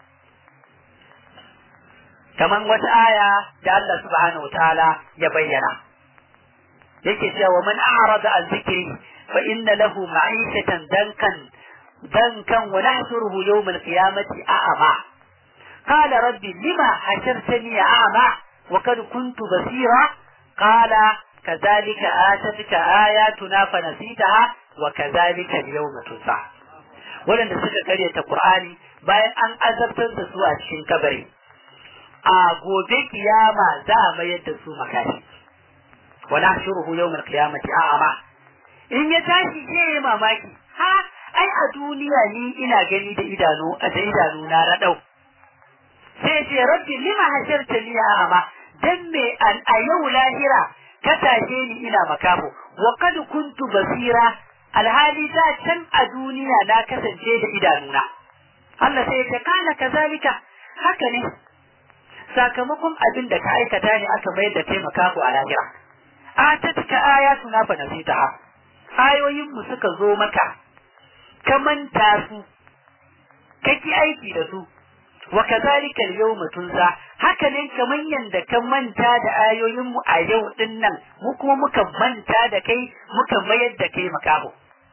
Kaman wata aya da Allah subhanahu ta'ala ya bayyana. Yake cewa man a'rada an zikri fa inna lahu ma'ishatan dankan dankan wa nahsuruhu yawm al-qiyamati a'ama. قال ربي لما حشرتني أعمى وقد كنت بصيرا قال كذلك آتتك آياتنا فنسيتها وكذلك اليوم تنسى ولن suka karyata Qur'ani bayan an azabtar da su a cikin kabari a gobe kiyama za a mayar da su makashi wala shuruhu yawmal qiyamati a'ama in ya tashi ke mamaki ha ai a duniya ni ina gani da idanu a da idanu na radau sai ce rabbi lima hasharta li ama dan me an a yau lahira ka tashe ni ina makafo wa kad kuntu basira alhali da can a duniya na kasance da idanuna Allah sai ya kana kazalika haka ne sakamakon abin da ka aikata ne aka mayar da kai makafo a lahira atatka ayatuna fa nasitaha ayoyin mu suka zo maka ka manta su kake aiki da su wa kazalika al-yawma tunza haka ne kaman yanda ka manta da ayoyin mu a yau din nan mu kuma muka manta da kai muka mayar da kai makaho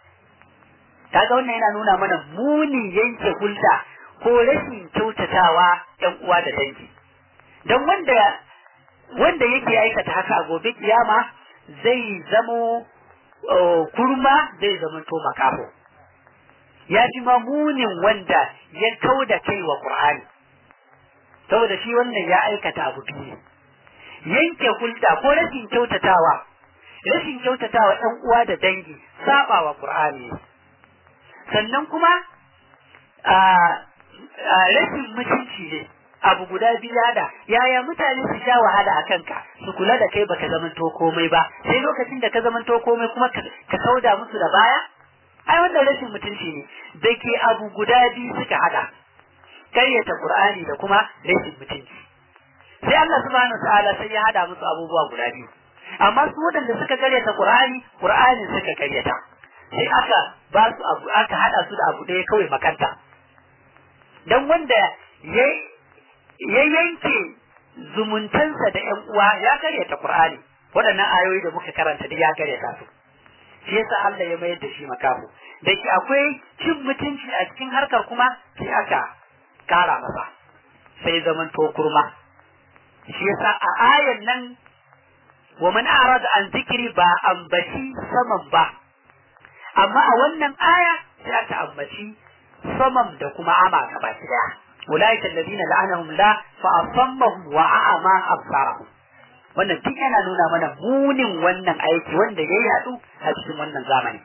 kaga wannan yana nuna mana muni yanke hulɗa ko rashin kyautatawa ɗan uwa da dangi don wanda wanda yake aikata haka a gobe kiyama zai zamo kurma zai zama to makaho ya ji mamunin wanda ya kau da kai wa Qur'ani saboda shi wannan ya aikata abu biyu yanke hulɗa ko rashin kyautatawa rashin kyautatawa ɗan uwa da dangi saba wa Qur'ani sannan kuma a rashin mutunci ne abu guda biyu da yaya mutane su sha wahala a kanka su kula da kai baka zamanto komai ba sai lokacin da ka zamanto komai kuma ka kauda musu da baya ai wannan rashin mutunci ne da ke abu guda biyu suka hada karyata qur'ani da kuma rashin mutunci sai Allah subhanahu ta'ala sai ya hada musu abubuwa guda biyu amma su waɗanda suka karyata qur'ani qur'ani suka karyata sai aka ba su abu aka hada su da abu ɗaya kawai makanta dan wanda ya ya yanke zumuntansa da ƴan uwa ya karyata qur'ani waɗannan ayoyi da muka karanta da ya karyata su shi yasa Allah ya mayar da shi makafu da ke akwai cin mutunci a cikin harkar kuma sai aka kara masa sai zaman to kurma shi yasa a ayan nan wa man arada an zikiri ba ambaci saman ba amma a wannan aya sai aka ambaci saman da kuma ama gaba daya ulaika alladhina la'anahum la fa asammahum wa a'ama absarahum wannan duk yana nuna mana munin wannan aiki wanda ya yadu a cikin wannan zamani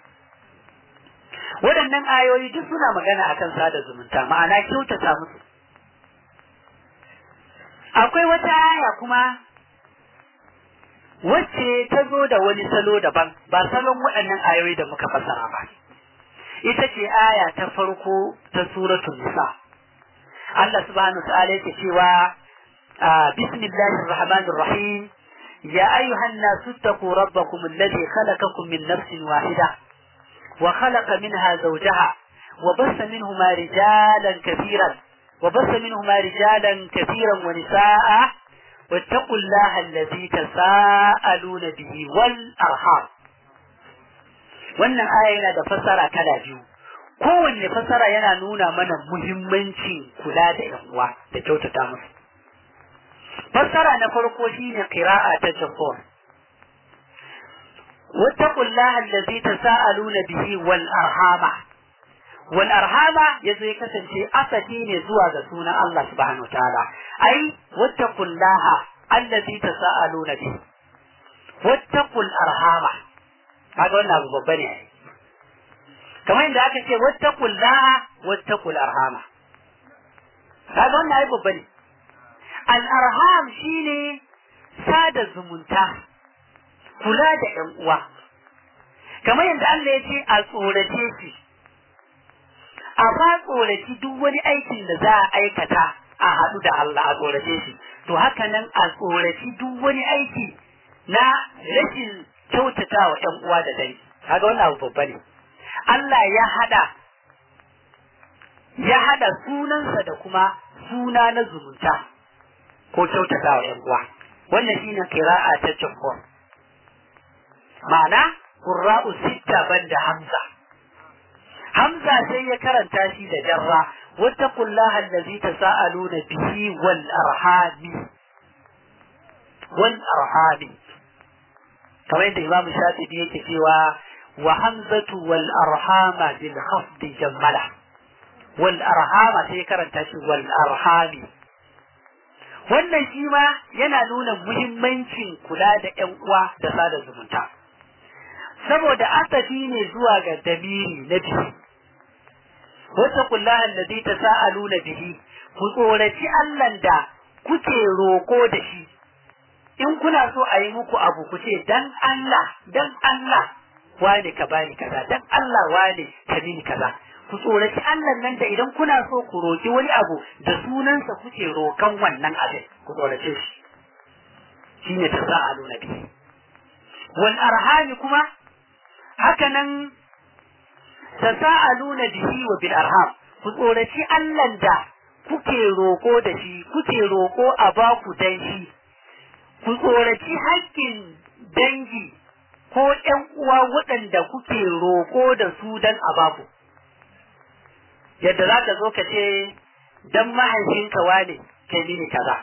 waɗannan ayoyi duk suna magana akan sada zumunta ma'ana kyautata musu akwai wata aya kuma wacce ta zo da wani salo daban ba salon waɗannan ayoyi da muka fassara ba ita ce aya ta farko ta suratul nisa Allah subhanahu wa ta'ala yake cewa bismillahir rahmanir rahim يا أيها الناس اتقوا ربكم الذي خلقكم من نفس واحدة وخلق منها زوجها وبث منهما رجالا كثيرا وبث منهما رجالا كثيرا ونساء واتقوا الله الذي تساءلون به والأرحام wannan aya yana da fasara kala biyu kowanne fasara yana nuna mana muhimmancin kula da yan uwa da kyautata musu fassara na farko shine qira'a ta jabbar wattaqullaha allazi tasaaluna bihi wal arhama wal arhama yazo ya kasance asali ne zuwa ga sunan Allah subhanahu wataala ai wattaqullaha allazi tasaaluna bihi wattaqul arhama kaga wannan abu babba ne kamar yadda aka ce wattaqullaha wattaqul arhama kaga wannan ai babba ne al'arham shi ne sada zumunta, kula da ‘yan uwa, kamar yadda Allah ya ce a tsorace shi, a ba tsoraci duk wani aikin da za a aikata a haɗu da Allah a tsorace shi, to haka nan a tsoraci duk wani aiki na rashin kyautata wa ‘yan uwa da dai, kaga wannan abu babba ne. Allah ya haɗa ya haɗa sunansa da kuma suna na zumunta. ko kyautata wa ‘yan uwa. Wannan shine kira'a ta jumhur. Ma'ana, Qurra'u sitta banda Hamza. Hamza sai ya karanta shi da jarra, wata kullaha allazi tasa'aluna bihi wal arhami. Wal arhami. Kamar yadda Imam Shafi'i yake cewa wa hamzatu wal arhama bil khafdi jammala. Wal arhama sai ya karanta shi wal arhami. wannan shi ma yana nuna muhimmancin kula da ‘yan uwa da sada zumunta. Saboda asafi ne zuwa ga damiri na biyu, wata kullahan da zai ta sa'alu na bihi, ku tsoraci Allahn da kuke roko da shi, in kuna so a yi muku abu ku ce, dan Allah, dan Allah, wane ka bani kaza, dan Allah wane ka mini kaza. ku tsoraci Allah nan da idan kuna so ku roki wani abu da sunansa kuke rokan wannan abin ku tsorace shi shine tasa'alu nabi wal arhami kuma haka nan tasa'aluna bihi wa bil arham ku tsoraci Allah da kuke roko da shi kuke roko a baku dan shi ku tsoraci haƙƙin dangi ko ƴan uwa waɗanda kuke roko da su dan a baku yadda za ka zo ka ce dan mahaifinka wane kai mini kaza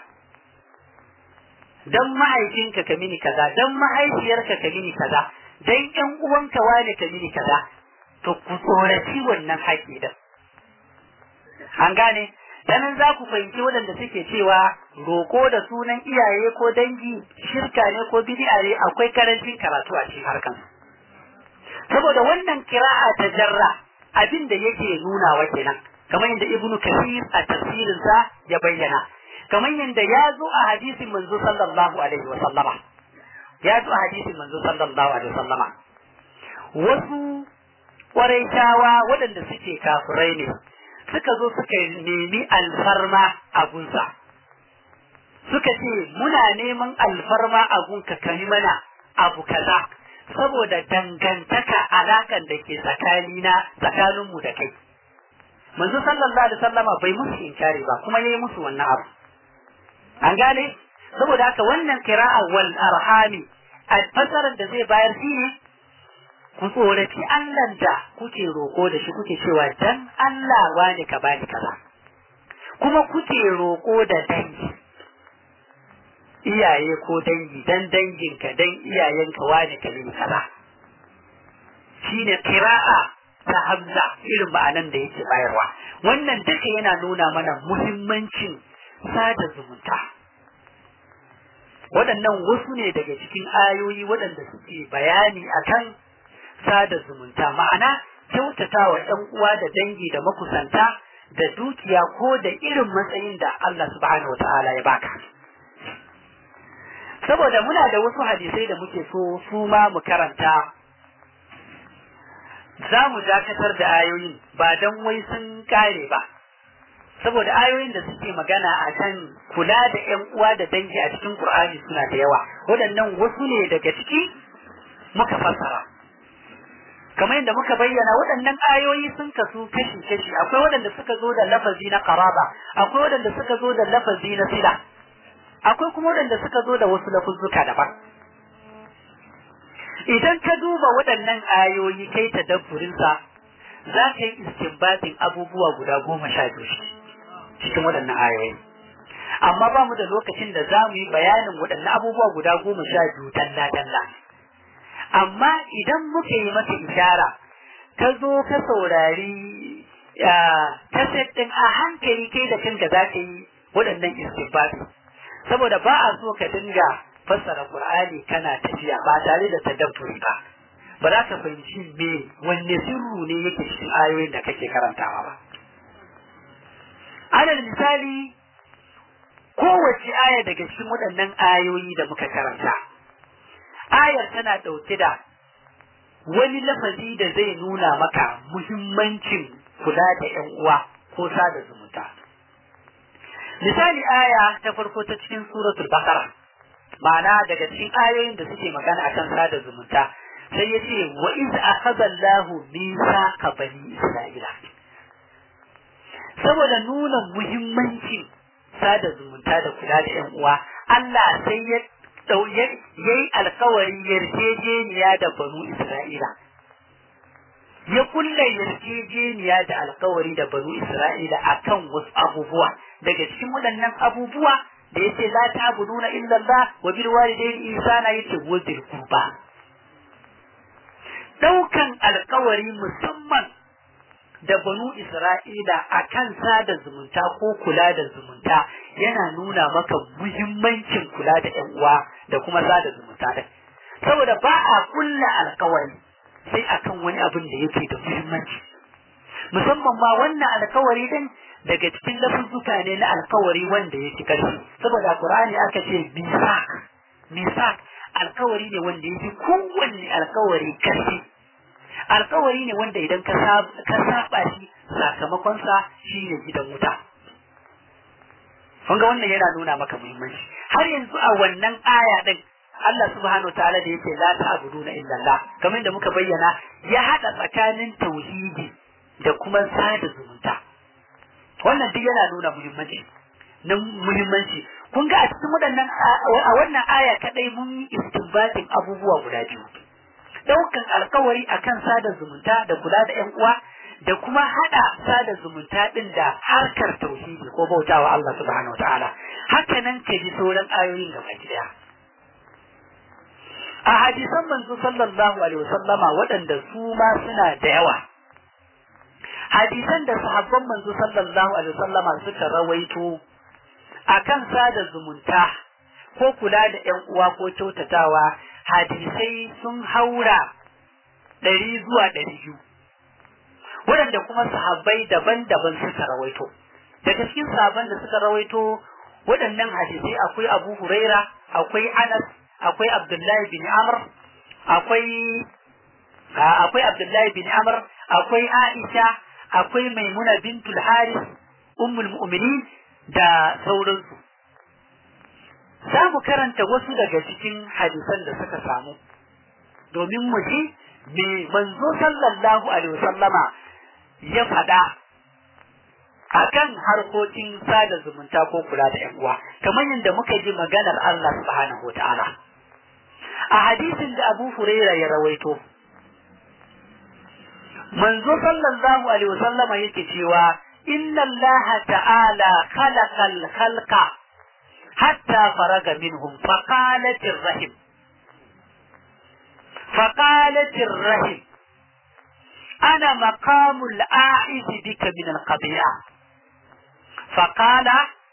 dan mahaifinka ka mini kaza dan mahaifiyarka ka mini kaza dan ƴan uwanka wane ka mini kaza to ku tsoraci wannan haƙƙi din an gane danan za ku fahimci waɗanda suke cewa roƙo da sunan iyaye ko dangi shirka ne ko bid'a ne akwai karancin karatu a cikin harkan saboda wannan kira'a ta jarra abin da yake nuna wa kenan kamar yadda ibnu kasir a tafsirinsa ya bayyana kamar yadda ya zo a hadisin manzo sallallahu alaihi wa sallama ya zo a hadisin manzo sallallahu alaihi wa sallama wasu ƙwarai waɗanda suke kafirai ne suka zo suka nemi alfarma a gunsa suka ce muna neman alfarma a gunka ka yi mana abu kaza saboda dangantaka alakan da ke tsakanina tsakaninmu da kai manzo sallallahu alaihi wasallama bai musu inkari ba kuma yayi musu wannan abu an gane saboda haka wannan kira'a wal arhami a fasarar da zai bayar shi ne ku tsoraci Allah da kuke roko da shi kuke cewa dan Allah wani ka bani kaza kuma kuke roko da dangi iyaye ko dangi dan danginka dan iyayenka wani ka mini kaza shine kira'a ta hamza irin ma'anan da yake bayarwa wannan duka yana nuna mana muhimmancin sada zumunta waɗannan wasu ne daga cikin ayoyi waɗanda suke bayani akan sada zumunta ma'ana kyautata wa ɗan uwa da dangi da makusanta da dukiya ko da irin matsayin da Allah subhanahu wa ta'ala ya baka saboda muna da wasu hadisai da muke so su ma mu karanta za mu dakatar da ayoyin ba don wai sun kare ba saboda ayoyin da suke magana a kan kula da ‘yan uwa da dangi a cikin Kur'ani suna da yawa waɗannan wasu ne daga ciki muka fassara kamar yadda muka bayyana waɗannan ayoyi sun kasu kashi-kashi akwai waɗanda suka zo da lafazi na karaba akwai waɗanda suka zo da lafazi na sila akwai kuma waɗanda suka zo da wasu lafuzzuka daban idan ka duba waɗannan ayoyi kai ta dabburinsa za ka yi istinbatin abubuwa guda goma sha biyu cikin waɗannan ayoyi amma ba mu da lokacin da za mu yi bayanin waɗannan abubuwa guda goma sha biyu talla-talla amma idan muka yi maka ishara ka zo ka saurari kaset ɗin a hankali kai da kanka za ka yi waɗannan istinbati saboda ba a so ka dinga fassara Qur'ani kana tafiya ba tare da tadabburi ba ba za ka fahimci me wanne sirru ne yake cikin ayoyin da kake karantawa ba alal misali kowace aya daga cikin waɗannan ayoyi da muka karanta ayar tana ɗauke da wani lafazi da zai nuna maka muhimmancin kula da ‘yan uwa ko sada zumunta. Misali aya ta farko ta cikin suratul Baqara ma'ana daga cikin ayoyin da suke magana akan sada zumunta sai ya ce wa iz akhadha Allahu mithaqa bani Isra'ila saboda nuna muhimmancin sada zumunta da kula da ƴan uwa Allah sai ya yayi alkawari yarjejeniya da banu Isra'ila ya kulla yarjejeniya da alkawari da banu Isra'ila akan wasu abubuwa daga cikin waɗannan abubuwa da yace la ta'buduna illa Allah wa bil walidayni ihsana yace wa bil qurba daukan alkawari musamman da banu Isra'ila akan sada zumunta ko kula da zumunta yana nuna maka muhimmancin kula da ƴan uwa da kuma sada zumunta da saboda ba a kulla alkawari sai akan wani abin da yake da muhimmanci musamman ma wannan alkawari din daga cikin lafuzzuka ne na alkawari wanda ya ci karfi saboda Qur'ani aka ce misak misak alkawari ne wanda ya fi kowanne alkawari karfi alkawari ne wanda idan ka saba shi sakamakonsa shi ne gidan wuta kun ga wannan yana nuna maka muhimmanci har yanzu a wannan aya din Allah subhanahu wa ta'ala da yake la ta'buduna illa Allah kamar da muka bayyana ya hada tsakanin tauhidi da kuma sada zumunta wannan duk yana nuna muhimmanci na muhimmanci kun ga a cikin waɗannan a wannan aya kadai mun yi istinbatin abubuwa guda biyu daukan alkawari akan sada zumunta da kula da ƴan uwa da kuma hada sada zumunta din da harkar tauhidi ko bautawa Allah subhanahu wataala haka nan ka ji sauran ayoyin gaba daya a hadisan manzo sallallahu alaihi wasallama waɗanda su ma suna da yawa hadisan da sahabban manzo sallallahu alaihi wasallama suka rawaito akan sada zumunta ko kula da ƴan uwa ko kyautatawa hadisai sun haura ɗari zuwa ɗari biyu waɗanda kuma sahabbai daban-daban suka rawaito daga cikin sahabban da suka rawaito waɗannan hadisai akwai abu huraira akwai anas akwai abdullahi bin amr akwai akwai abdullahi bin amr akwai aisha akwai maimuna bintul haris ummul mu'minin da sauransu za mu karanta wasu daga cikin hadisan da suka samu domin mu ji me manzo sallallahu alaihi wasallama ya faɗa akan harkokin sada zumunta ko kula da yan uwa kamar yadda muka ji maganar Allah subhanahu wataala a hadisin da Abu Huraira ya rawaito manzo sallallahu alaihi wasallama yake cewa inna Allah ta'ala khalaqal khalqa حتى فرغ منهم فقالت الرحم فقالت الرحم أنا مقام الآعز بك من القبيعة فقال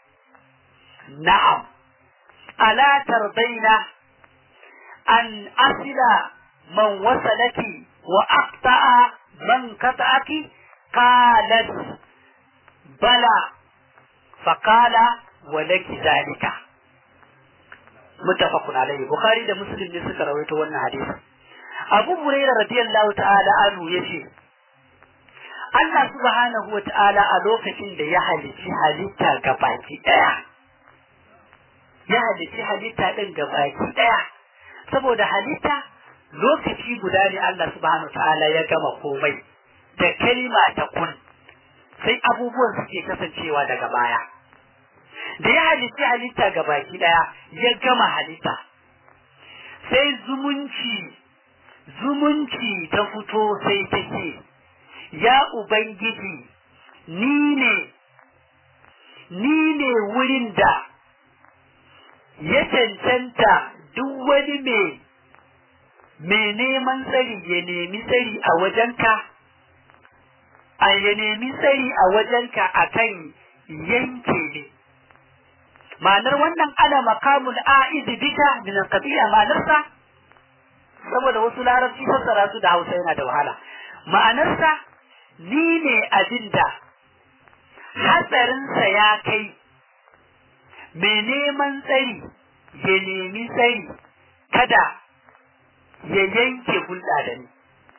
نعم ألا ترضين أن أصل من وصلك وأقطع من قطعك قالت بلى فقال walaki zalika muttafaqun alayhi bukhari da muslim ne suka rawaito wannan hadisi abu hurairah radiyallahu ta'ala anhu yace Allah subhanahu wata'ala a lokacin da ya halici halitta gabaki daya ya halici halitta din gabaki daya saboda halitta lokaci guda ne Allah subhanahu wata'ala ya gama komai da kalima ta kun sai abubuwan suke kasancewa daga baya da ya halitta halitta ga baki daya ya gama halitta sai zumunci zumunci ta fito sai ta ce ya ubangiji ni ne ni ne wurin da ya cancanta duk wani mai mai neman tsari ya nemi tsari a wajenka a ya nemi tsari a wajenka akan yanke ne ma'anar wannan ana makamul a'izi bika min al-qabila ma'anarsa saboda wasu larabci fassara su da Hausa yana da wahala ma'anarsa ni ne abinda hatsarinsa ya kai mai neman tsari ya nemi tsari kada ya yanke hulɗa da ni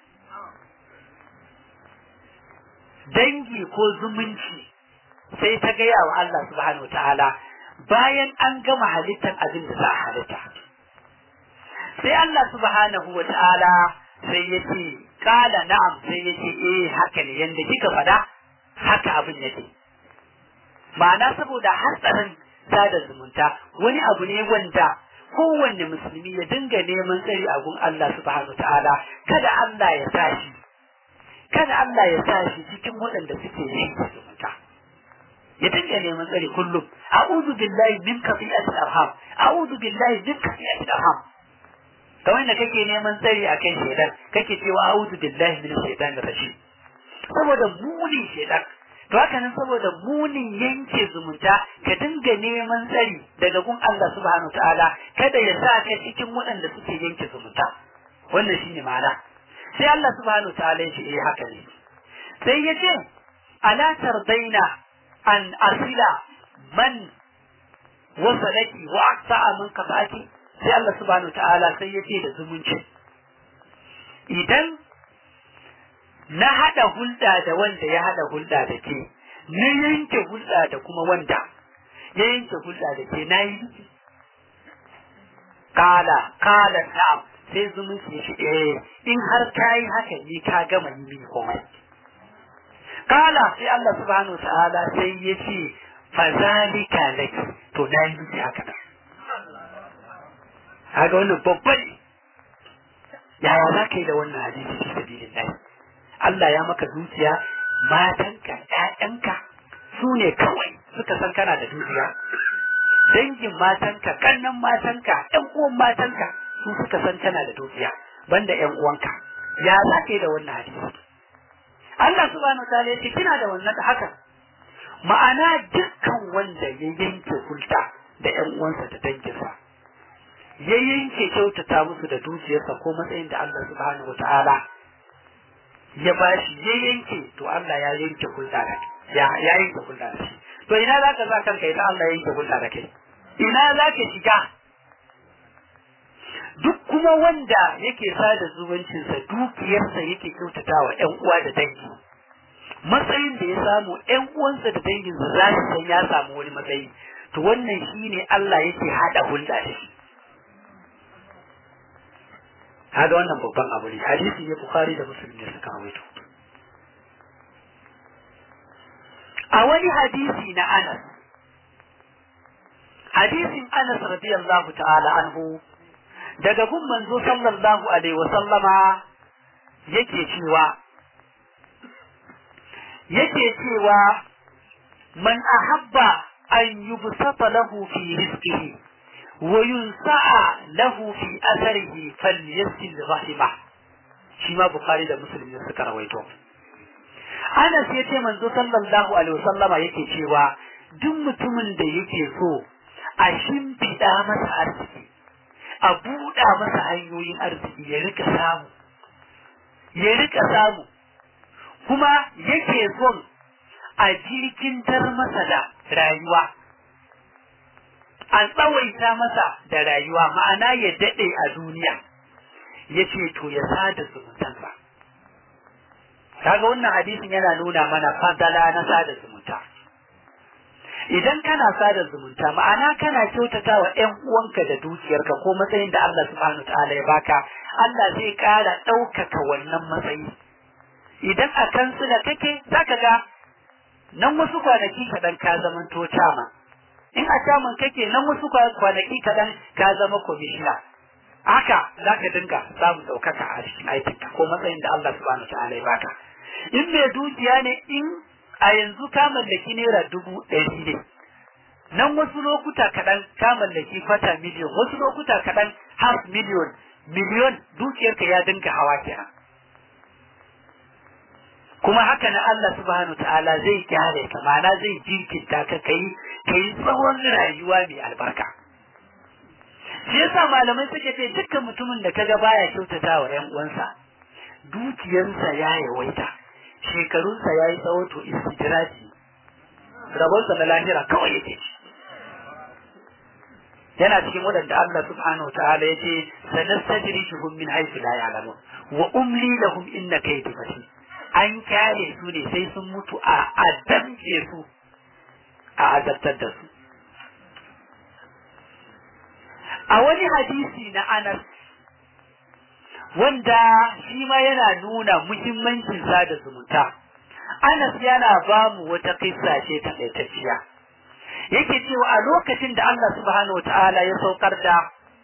dangi ko zumunci sai ta gaya wa Allah subhanahu wa ta'ala bayan an gama halittar abin da za a halitta. Sai Allah subhanahu wa ta'ala sai ya ce, Kala na'am sai ya ce, eh haka ne yadda kika faɗa haka abin yake. Ma'ana saboda hatsarin sada zumunta wani abu ne wanda kowanne musulmi ya dinga neman tsari a gun Allah subhanahu wa ta'ala kada Allah ya sa shi kada Allah ya sa shi cikin waɗanda suke yin zumunta. ya dinga neman tsari kullum a'udhu billahi min qati'atil arham a'udhu billahi min qati'atil arham kamar da kake neman tsari akan shedan kake cewa a'udhu billahi min shaitanir rajim saboda munin shedan to haka nan saboda munin yanke zumunta ka dinga neman tsari daga gun Allah subhanahu ta'ala kada ya sa ka cikin waɗanda suke yanke zumunta wannan shine ma'ana sai Allah subhanahu ta'ala ya ce eh haka ne sai ya ce ala tardaina an asila man wasalaki wa aqta'a man qata'aki sai Allah subhanahu ta'ala sai ya ce da zumunci idan na hada hulɗa da wanda ya hada hulɗa da ke na yanke hulɗa da kuma wanda ya yanke hulɗa da ke na yi kala kala na'am sai zumunci shi eh in har kai haka ni ka gama yi mini komai kala sai Allah subhanahu ta'ala sai ya ce fa zalika laki to na yi miki haka nan kaga wannan babban yaya za ka yi da wannan hadisi fi sabilillah Allah ya maka zuciya matanka ƴaƴanka su ne kawai suka san kana da dukiya dangin matanka kannan matanka ƴan uwan matanka su suka san kana da dukiya banda ƴan uwanka ya za ka yi da wannan hadisi Allah subhanahu wataala ya ce kina da wannan da haka ma'ana dukkan wanda ya yanke hulɗa da ƴan uwansa da danginsa ya yanke kyautata musu da dukiyarsa ko matsayin da Allah subhanahu wataala ya bashi ya yanke to Allah ya yanke hulɗa da ya ya yanke hulɗa da shi to ina za ka za kanka idan Allah ya yanke hulɗa da kai ina za ka shiga duk kuma wanda yake sada zumuncinsa dukiyarsa yake kyautata wa ƴan uwa da dangi matsayin da ya samu ƴan uwansa da danginsa za su san ya samu wani matsayi to wannan shine Allah yake hada hulɗa da shi hada wannan babban abu ne hadisi ne bukhari da muslim ne suka rawaito a wani hadisi na anas hadisin anas radiyallahu ta'ala anhu daga gun manzo sallallahu alaihi wa sallama yake cewa yake cewa man ahabba an yubsata lahu fi rizqihi wa yunsa'a lahu fi atharihi falyasil rahimah shi ma bukhari da muslim ne suka rawaito Anas ya ce manzo sallallahu alaihi wasallama yake cewa duk mutumin da yake so a shimfiɗa masa arziki a buɗa masa hanyoyin arziki ya rika samu ya rika samu kuma yake son a jirkintar masa da rayuwa a tsawaita masa da rayuwa ma'ana ya daɗe a duniya ya ce to ya sada zumuntansa kaga wannan hadisin yana nuna mana fadala na sada zumunta idan kana sada zumunta ma'ana kana kyautata wa ƴan uwanka da dukiyarka ko matsayin da Allah subhanahu ta'ala ya baka Allah zai ƙara ɗaukaka wannan matsayi idan a kansila kake zaka ga nan wasu kwanaki kaɗan ka zaman to cama in a caman kake nan wasu kwanaki kaɗan ka zama komishina haka za ka dinga samun ɗaukaka a cikin aikinka ko matsayin da Allah subhanahu ta'ala ya baka in mai dukiya ne in a yanzu ka mallaki naira dubu ɗari ne nan wasu lokuta kaɗan ka mallaki kwata miliyon wasu lokuta kaɗan half miliyon miliyon dukiyarka ya dinga hawa kenan kuma haka na Allah subhanahu ta'ala zai kyale ka ma'ana zai jinkirta ka kai kai tsawon rayuwa mai albarka shi yasa malamai suke ce dukkan mutumin da kaga baya kyautata wa ƴan uwansa dukiyarsa ya yawaita shekarunsa ya yi tsawo to istijiraji rabonsa na lahira kawai yake ci yana cikin waɗanda Allah subhanahu wa ta'ala ya ce sanastajrijuhum min haythu la ya'lamun wa umli lahum inna kaydi matin an kyale su ne sai sun mutu a adamce su a azabtar da su a wani hadisi na Anas wanda shi ma yana nuna muhimmancin sada zumunta Anas yana ba mu wata kissa ce ta ɗaitacciya yake cewa a lokacin da Allah subhanahu wata'ala ya saukar da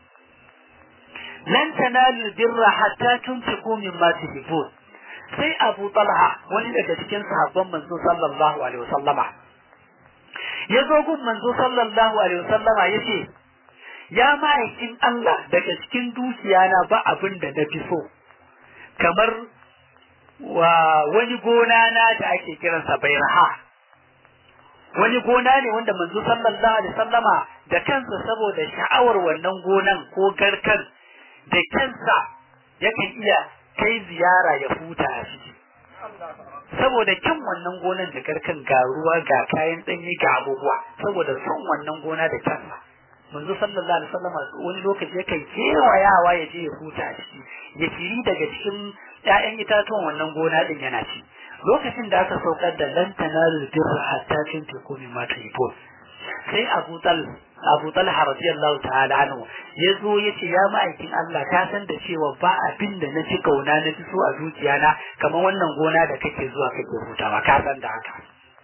lan tanalu birra hatta tunfiqu mimma tuhibbun sai Abu Talha wani daga cikin sahabban manzo sallallahu alaihi wasallama ya zo gun manzo sallallahu alaihi wasallama yace ya ma'aikin Allah daga cikin dukiya na ba abin da na fi so kamar wa wani gona na da ake kiransa bairaha wani gona ne wanda manzo sallallahu alaihi sallama da kansa saboda sha'awar wannan gonan ko garkan da kansa yakan iya kai ziyara ya huta a ciki saboda kyan wannan gonan da garkan ga ruwa ga kayan ɗanyi ga abubuwa saboda son wannan gona da kansa manzo sallallahu alaihi wasallam wani lokaci yakan kewayawa ya je ya huta a ciki ya kiri daga cikin ƴaƴan itatuwan wannan gona din yana ci lokacin da aka saukar da lan tanalu birra hatta tunfiqu mimma tuhibbun sai Abu Tal Abu Talha radiyallahu ta'ala anhu ya zo ya ce ya ma'aikin Allah ka san da cewa ba abin da na ci kauna na fi so a zuciya na kamar wannan gona da kake zuwa kake hutawa ka san da haka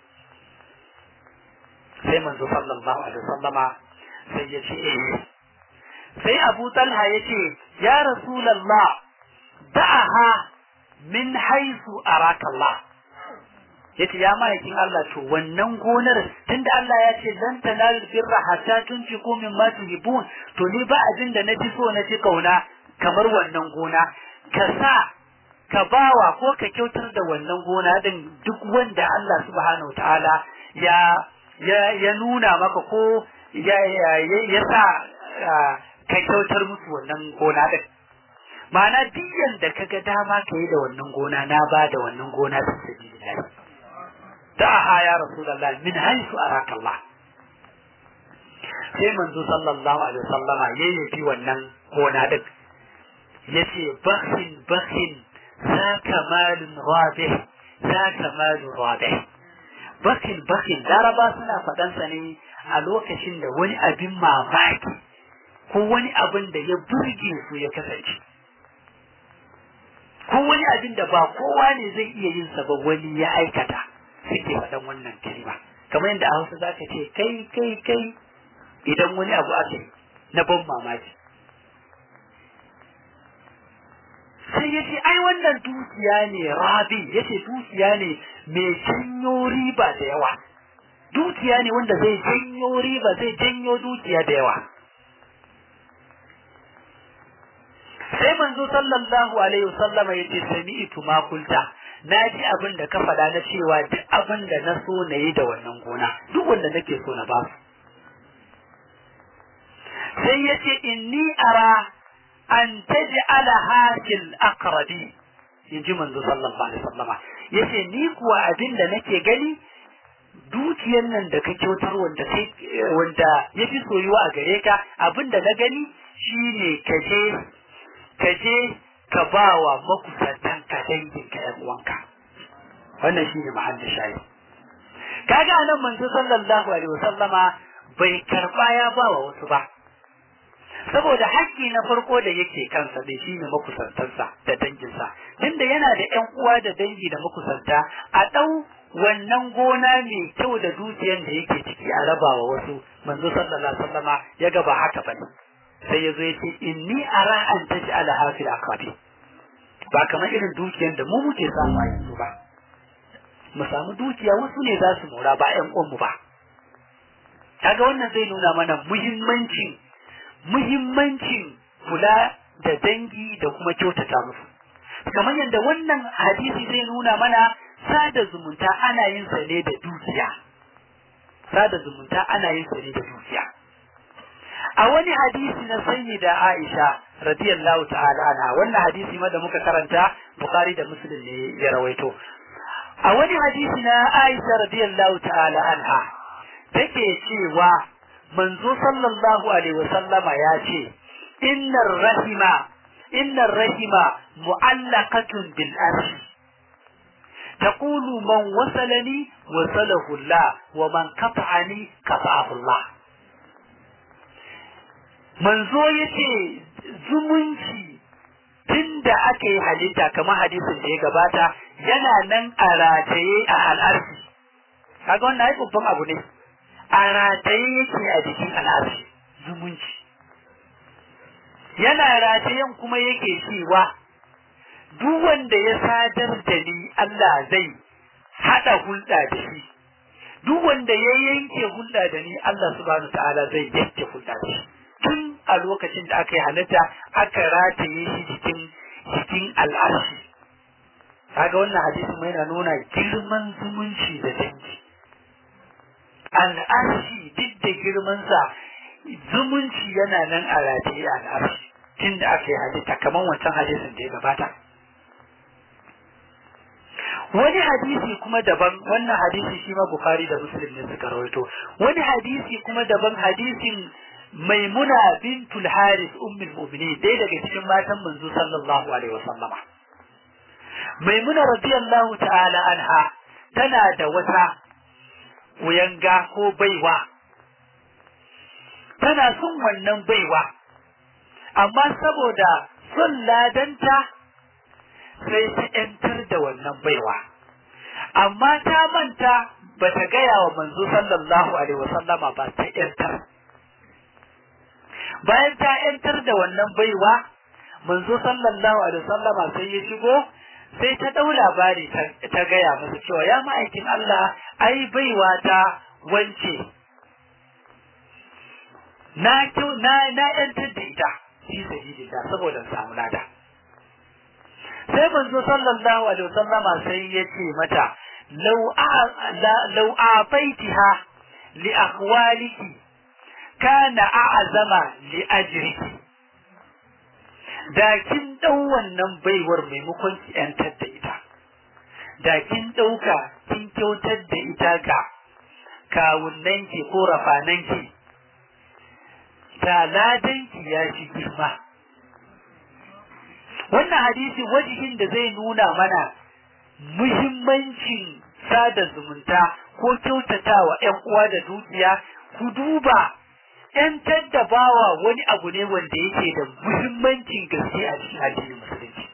sai manzo sallallahu alaihi wasallama sai ya ce eh sai Abu Talha ya ce ya Rasulullah da'aha min haisu araka Allah yace ya ma'aikin Allah to wannan gonar tunda Allah ya ce lan tanalu birra hatta tunfiqu mimma tuhibun to ni ba abin da nafi so na ci kauna kamar wannan gona ka sa ka bawa ko ka kyautar da wannan gona din duk wanda Allah subhanahu ta'ala ya ya ya nuna maka ko ya ya sa ka kyautar musu wannan gona din ma'ana diyan da kaga dama ka yi da wannan gona na ba da wannan gona ta sabilillah da'aha ya rasulullah min haythu araka Allah sai manzo sallallahu alaihi wasallam ya yabi wannan gona din yace bakhin bakhin za kamalun rabih za kamalun rabih bakhin bakhin laraba suna faɗan sa ne a lokacin da wani abin mamaki ko wani abin da ya burge su ya kasance ko wani abin da ba kowa ne zai iya yin sa ba wani ya aikata suke faɗan wannan kalma kamar yadda a Hausa zaka ce kai kai kai idan wani abu aka yi na ban mamaki sai ya ce ai wannan dukiya ne rabi ya ce dukiya ne mai janyo riba da yawa dukiya ne wanda zai janyo riba zai janyo dukiya da yawa sai manzo sallallahu alaihi wasallama ya ce sami'tu ma kulta na ji abin da ka faɗa na cewa duk abin da na so na yi da wannan gona duk wanda nake so na ba su sai ya ce inni ara an taj'ala hasil aqrabi in ji manzo sallallahu alaihi wasallama yace ni kuwa abin da nake gani dukiyar nan da ka kyautar wanda kai wanda yafi soyuwa a gare ka abin da na gani shine ka je ka je ka ba wa makusantan ka dangin ka yan uwanka wannan shine mahallin shayi kaga nan manzo sallallahu alaihi wasallama bai karba ya ba wa wasu ba saboda haƙƙi na farko da yake kansa da shi ne makusantansa da danginsa tunda yana da ƴan uwa da dangi da makusanta a ɗau wannan gona mai kyau da dukiyar da yake ciki a raba wa wasu manzo sallallahu alaihi wasallama ya ga ba haka bane sai ya zo ya ce inni ara an taji ala hafil aqrabi ba kamar irin dukiyar da mu muke samu a yanzu ba mu samu dukiya wasu ne za su mora ba ƴan uwanmu ba kaga wannan zai nuna mana muhimmancin muhimmancin kula da dangi da kuma kyautata musu kamar yadda wannan hadisi zai nuna mana sada zumunta ana yin sa ne da dukiya sada zumunta ana yin sa ne da dukiya a wani hadisi na sayyida Aisha radiyallahu ta'ala anha wannan hadisi ma da muka karanta Bukhari da Muslim ne ya rawaito a wani hadisi na Aisha radiyallahu ta'ala anha take cewa manzo sallallahu alaihi wasallama ya ce innar rahima innar rahima mu'allaqatun bil arsh تقول من وصلني وصله الله ومن قطعني قطعه الله manzo yace zumunci tunda aka yi halitta kamar hadisin da ya gabata yana nan a rataye a al'arfi kaga wannan ai babban abu ne a rataye yake a jikin al'arshi zumunci yana ratayen kuma yake cewa duk wanda ya sadar da ni Allah zai haɗa hulɗa da shi duk wanda ya yanke hulɗa da ni Allah subhanahu ta'ala zai yanke hulɗa da shi tun a lokacin da aka yi halitta aka rataye shi jikin jikin al'arshi kaga wannan hadisin mai na nuna girman zumunci da dangi al'arshi duk da girmansa zumunci yana nan a rataye al'arshi tun da aka yi halitta kamar wancan hadisin da ya gabata wani hadisi kuma daban wannan hadisi shi ma bukhari da muslim ne suka rawaito wani hadisi kuma daban hadisin maimuna bintul haris ummul mu'minin ɗaya daga cikin matan manzo sallallahu alaihi wasallama maimuna radiyallahu ta'ala anha tana da wata uyanga ko baiwa tana son wannan baiwa amma saboda son ladanta sai ta ‘yantar da wannan baiwa amma ta manta ba ta gaya wa manzo sallallahu alaihi wasallama ba ta ‘yantar bayan ta ‘yantar da wannan baiwa manzo sallallahu alaihi wasallama sai ya shigo sai ta ɗau labari ta gaya masa cewa ya ma'aikin Allah ai baiwa ta wance na na na ‘yantar da ita fi sabilillah saboda samu lada sai manzo sallallahu alaihi wasallama sai ya ce mata law law afaitiha li akhwaliki kana a'zama li ajriki da kin dau wannan baiwar maimakon ki yantar da ita da kin dauka kin kyautar da ita ga kawunnanki ko rafananki taladanki ya shi girma wannan hadisi wajihin da zai nuna mana muhimmancin sada zumunta ko kyautatawa ‘yan uwa da dukiya ku duba ‘yantar da bawa wani abu ne wanda yake da muhimmancin gaske a cikin addinin musulunci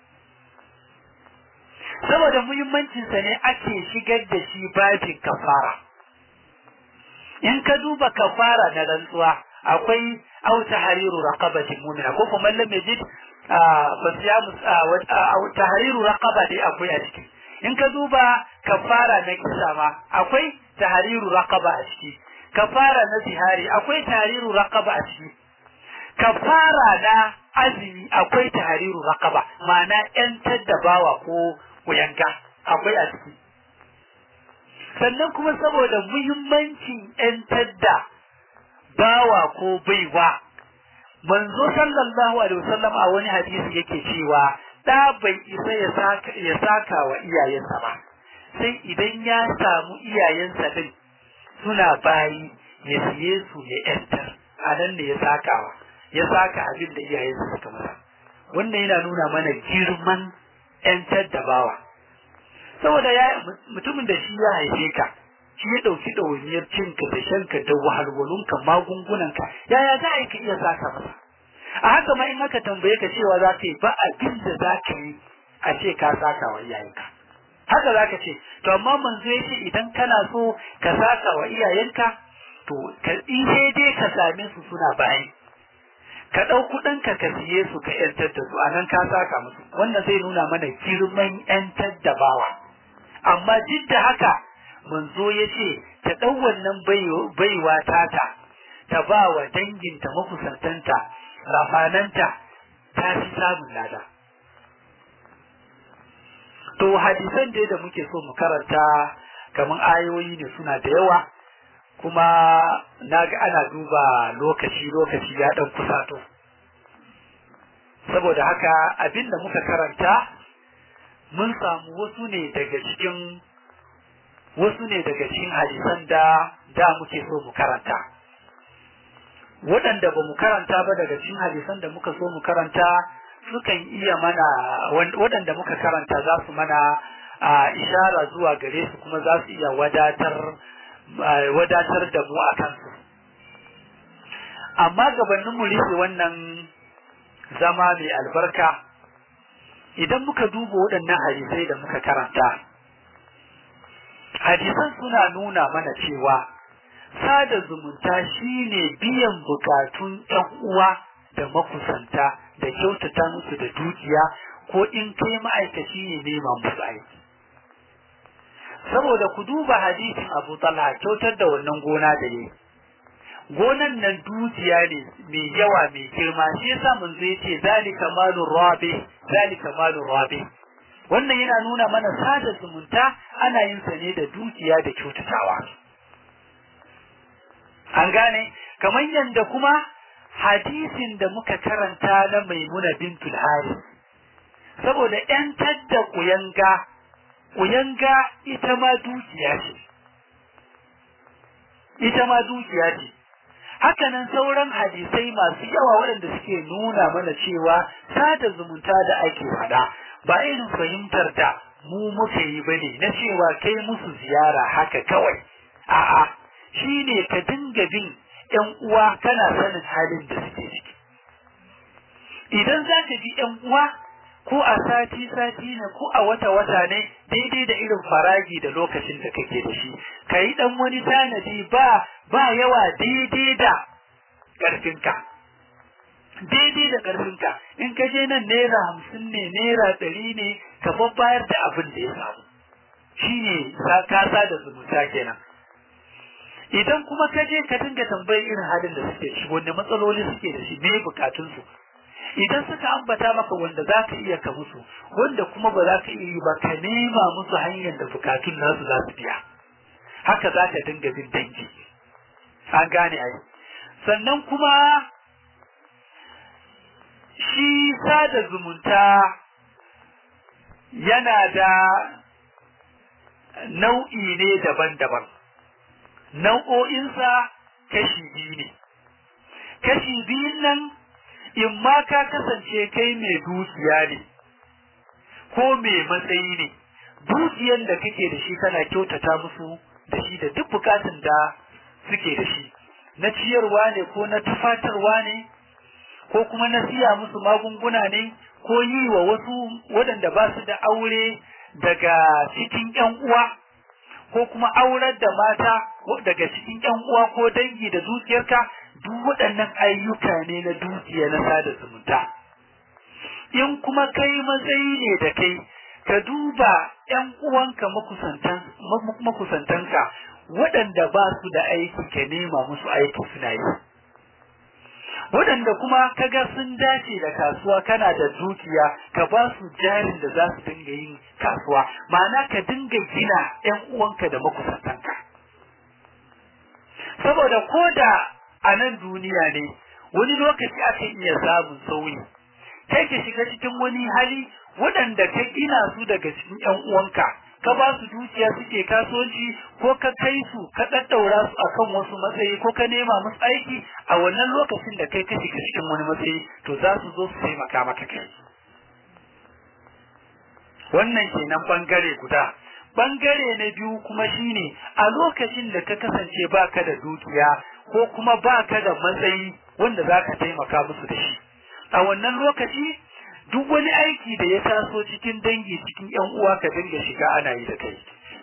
saboda muhimmancinsa ne ake shigar da shi babin kafara in ka duba kafara na rantsuwa akwai auta hariru raqabatin mu'mina ko kuma lam yajid fasiyamu tahriru raqaba dai akwai a ciki in ka duba kafara na kisa ma akwai tahriru raqaba a ciki kafara na zihari akwai tahriru raqaba a ciki kafara na azumi akwai tahriru raqaba ma'ana yantar da bawa ko kuyanga akwai a ciki sannan kuma saboda muhimmancin yantar da bawa ko baiwa manzo sallallahu alaihi wasallam a wani hadisi yake cewa da bai isa ya saka ya saka wa iyayensa ba sai idan ya samu iyayensa din suna bayi ya siye su ya yantar a nan ne ya sakawa ya saka abin da iyayensa suka masa wannan yana nuna mana girman yantar da bawa saboda ya mutumin da shi ya haife ka shi ya ɗauki ɗawainiyar cinka da shanka da wahalwalunka magungunanka yaya za a yi ka iya saka masa a haka ma in aka tambaye ka cewa za ka yi ba abin da za ka yi a ce ka saka wa iyayenka haka za ka ce to amma manzo ya ce idan kana so ka saka wa iyayenka to ka in sai dai ka same su suna bayi ka ɗau kuɗinka ka siye su ka ‘yantar da su a nan ka saka musu wannan zai nuna mana girman ‘yantar da bawa amma duk da haka manzo ya ce ta ɗau wannan baiwa tata ta ba wa danginta makusantanta rafananta ta fi samun lada to hadisan dai da muke so mu karanta kamar ayoyi ne suna da yawa kuma na ga ana duba lokaci lokaci ya ɗan kusato saboda haka abin da muka karanta mun samu wasu ne daga cikin wasu ne daga cikin hadisan da da muke so mu karanta waɗanda ba mu karanta ba daga cikin hadisan da muka so mu karanta sukan iya mana waɗanda muka karanta za su mana a ishara zuwa gare su kuma za su iya wadatar wadatar da mu a kansu amma gabanin mu rufe wannan zama mai albarka idan muka duba waɗannan hadisai da muka karanta hadisan suna nuna mana cewa sada zumunta shine biyan bukatun ɗan uwa da makusanta da kyautata musu da dukiya ko in kai ma'aikaci ne nema musu aiki saboda ku duba hadisin Abu Talha kyautar da wannan gona da yi gonan nan dukiya ne mai yawa mai girma shi yasa mun zo yace zalika malur rabi zalika malur rabi wannan yana nuna mana sada zumunta ana yin sa ne da dukiya da kyautatawa an gane kamar yadda kuma hadisin da muka karanta na maimuna bintul haris saboda ‘yantar da kuyanga kuyanga ita ma dukiya ce ita ma dukiya ce hakanan sauran hadisai masu yawa waɗanda suke nuna mana cewa sada zumunta da ake faɗa ba irin fahimtar da mu muka yi bane na cewa kai musu ziyara haka kawai a'a shine ka dinga bin ‘yan uwa kana sanin halin da suke ciki. Idan za ka bi ‘yan uwa ko a sati-sati ne ko a wata-wata ne daidai da irin faragi da lokacin da kake da shi, ka yi ɗan wani tanadi ba ba yawa daidai da ƙarfinka. Daidai da ƙarfinka, in ka je nan naira hamsin ne, naira ɗari ne, ka babbayar da abin da ya samu. Shi ne kasa da zumunta kenan. idan kuma ka je ka dinga tambayar irin halin da suke shi wanda matsaloli suke da shi me bukatunsu idan suka ambata maka wanda za ka iya ka musu wanda kuma ba za ka iya ba ka nema musu hanyar da bukatun nasu za su biya haka za ka dinga bin dangi an gane ai sannan kuma shi sada zumunta yana da nau'i ne daban-daban nau'o'insa kashi biyu ne. Kashi biyun nan, in ma ka kasance kai mai dukiya ne, ko mai matsayi ne, dukiyan da kake da shi kana kyautata musu da shi da duk bukatun da suke da shi, na ciyarwa ne ko na tufatarwa ne, ko kuma na siya musu magunguna ne, ko yi wa wasu waɗanda ba su da aure daga cikin ‘yan uwa. ko kuma aurar da mata daga cikin ƴan uwa ko dangi da dukiyarka duk waɗannan ayyuka ne na dukiya na sada zumunta in kuma kai matsayi ne da kai ka duba ƴan uwanka makusantanka waɗanda ba su da aiki ka nema musu aiki suna yi waɗanda kuma kaga sun dace da kasuwa kana da dukiya ka ba su jarin da za su dinga yin kasuwa ma'ana ka dinga gina ƴan uwanka da makusantanka saboda ko da a nan duniya ne wani lokaci aka iya samun sauyi kai ka shiga cikin wani hali waɗanda ka gina su daga cikin ƴan uwanka ka ba su dukiya suke kasuwanci ko ka kai su ka ɗaɗɗaura su akan wasu matsayi ko ka nema musu aiki a wannan lokacin da kai ka shiga cikin wani matsayi to za su zo su taimaka maka kai wannan kenan bangare guda bangare na biyu kuma shine a lokacin da ka kasance baka da dukiya ko kuma baka da matsayi wanda za ka taimaka musu da shi a wannan lokaci duk wani aiki da ya taso cikin dangi cikin yan uwa ka dinga shiga ana yi da kai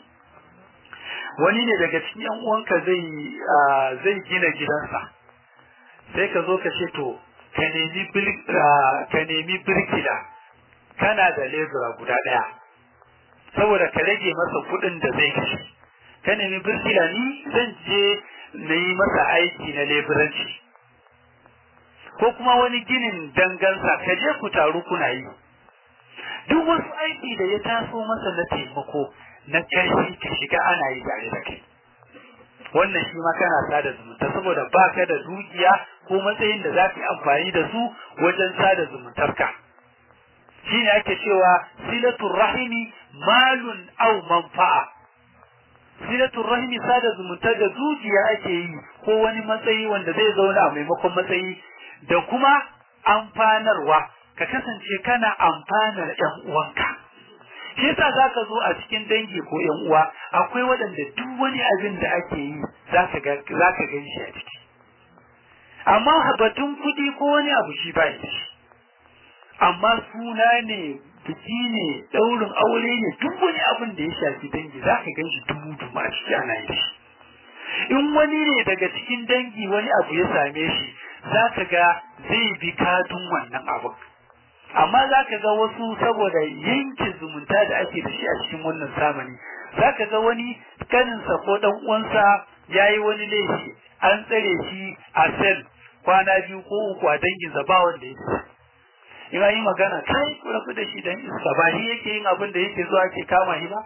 wani ne daga cikin yan uwanka zai zai gina gidansa sai ka zo ka ce to ka nemi ka nemi birkila kana da lebura guda ɗaya saboda ka rage masa kuɗin da zai kashe ka nemi birkila ni zan je na yi masa aiki na leburanci ko kuma wani ginin dangansa ka je ku taru kuna yi duk wasu aiki da ya taso masa na taimako na ƙarfi ka shiga ana yi tare da kai wannan shi ma kana sada zumunta saboda ba ka da dukiya ko matsayin da za ka yi amfani da su wajen sada zumuntarka shi ne ake cewa silatul rahimi malun au manfa'a silatul rahimi sada zumunta da dukiya ake yi ko wani matsayi wanda zai zauna a maimakon matsayi da kuma amfanarwa ka kasance kana amfanar ƴan uwanka shi yasa zaka zo a cikin dangi ko ƴan uwa akwai waɗanda duk wani abin da ake yi zaka ga zaka gan shi a ciki amma batun kuɗi ko wani abu shi ba shi amma suna ne biki ne ɗaurin aure ne duk wani abin da ya shafi dangi zaka gan shi dubu dubu a ciki ana yi shi in wani ne daga cikin dangi wani abu ya same shi za ka ga zai bi kadun wannan abin amma za ka ga wasu saboda yankin zumunta da ake da shi a cikin wannan zamani za ka ga wani kaninsa ko dan uwansa ya yi wani laifi an tsare shi a sel kwana biyu ko uku a danginsa ba wanda ya ce ina yi magana kai ku rabu da shi dan iska ba shi yake yin abin da yake zuwa ke kama shi ba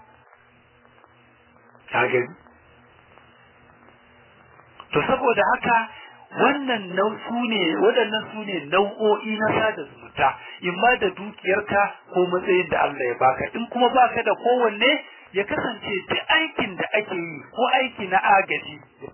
ka gani to saboda haka wannan su ne waɗannan su ne nau'o'i na sada zumunta in ma da dukiyarka ko matsayin da Allah ya baka in kuma baka da kowanne ya kasance da aikin da ake yi ko aiki na agaji ya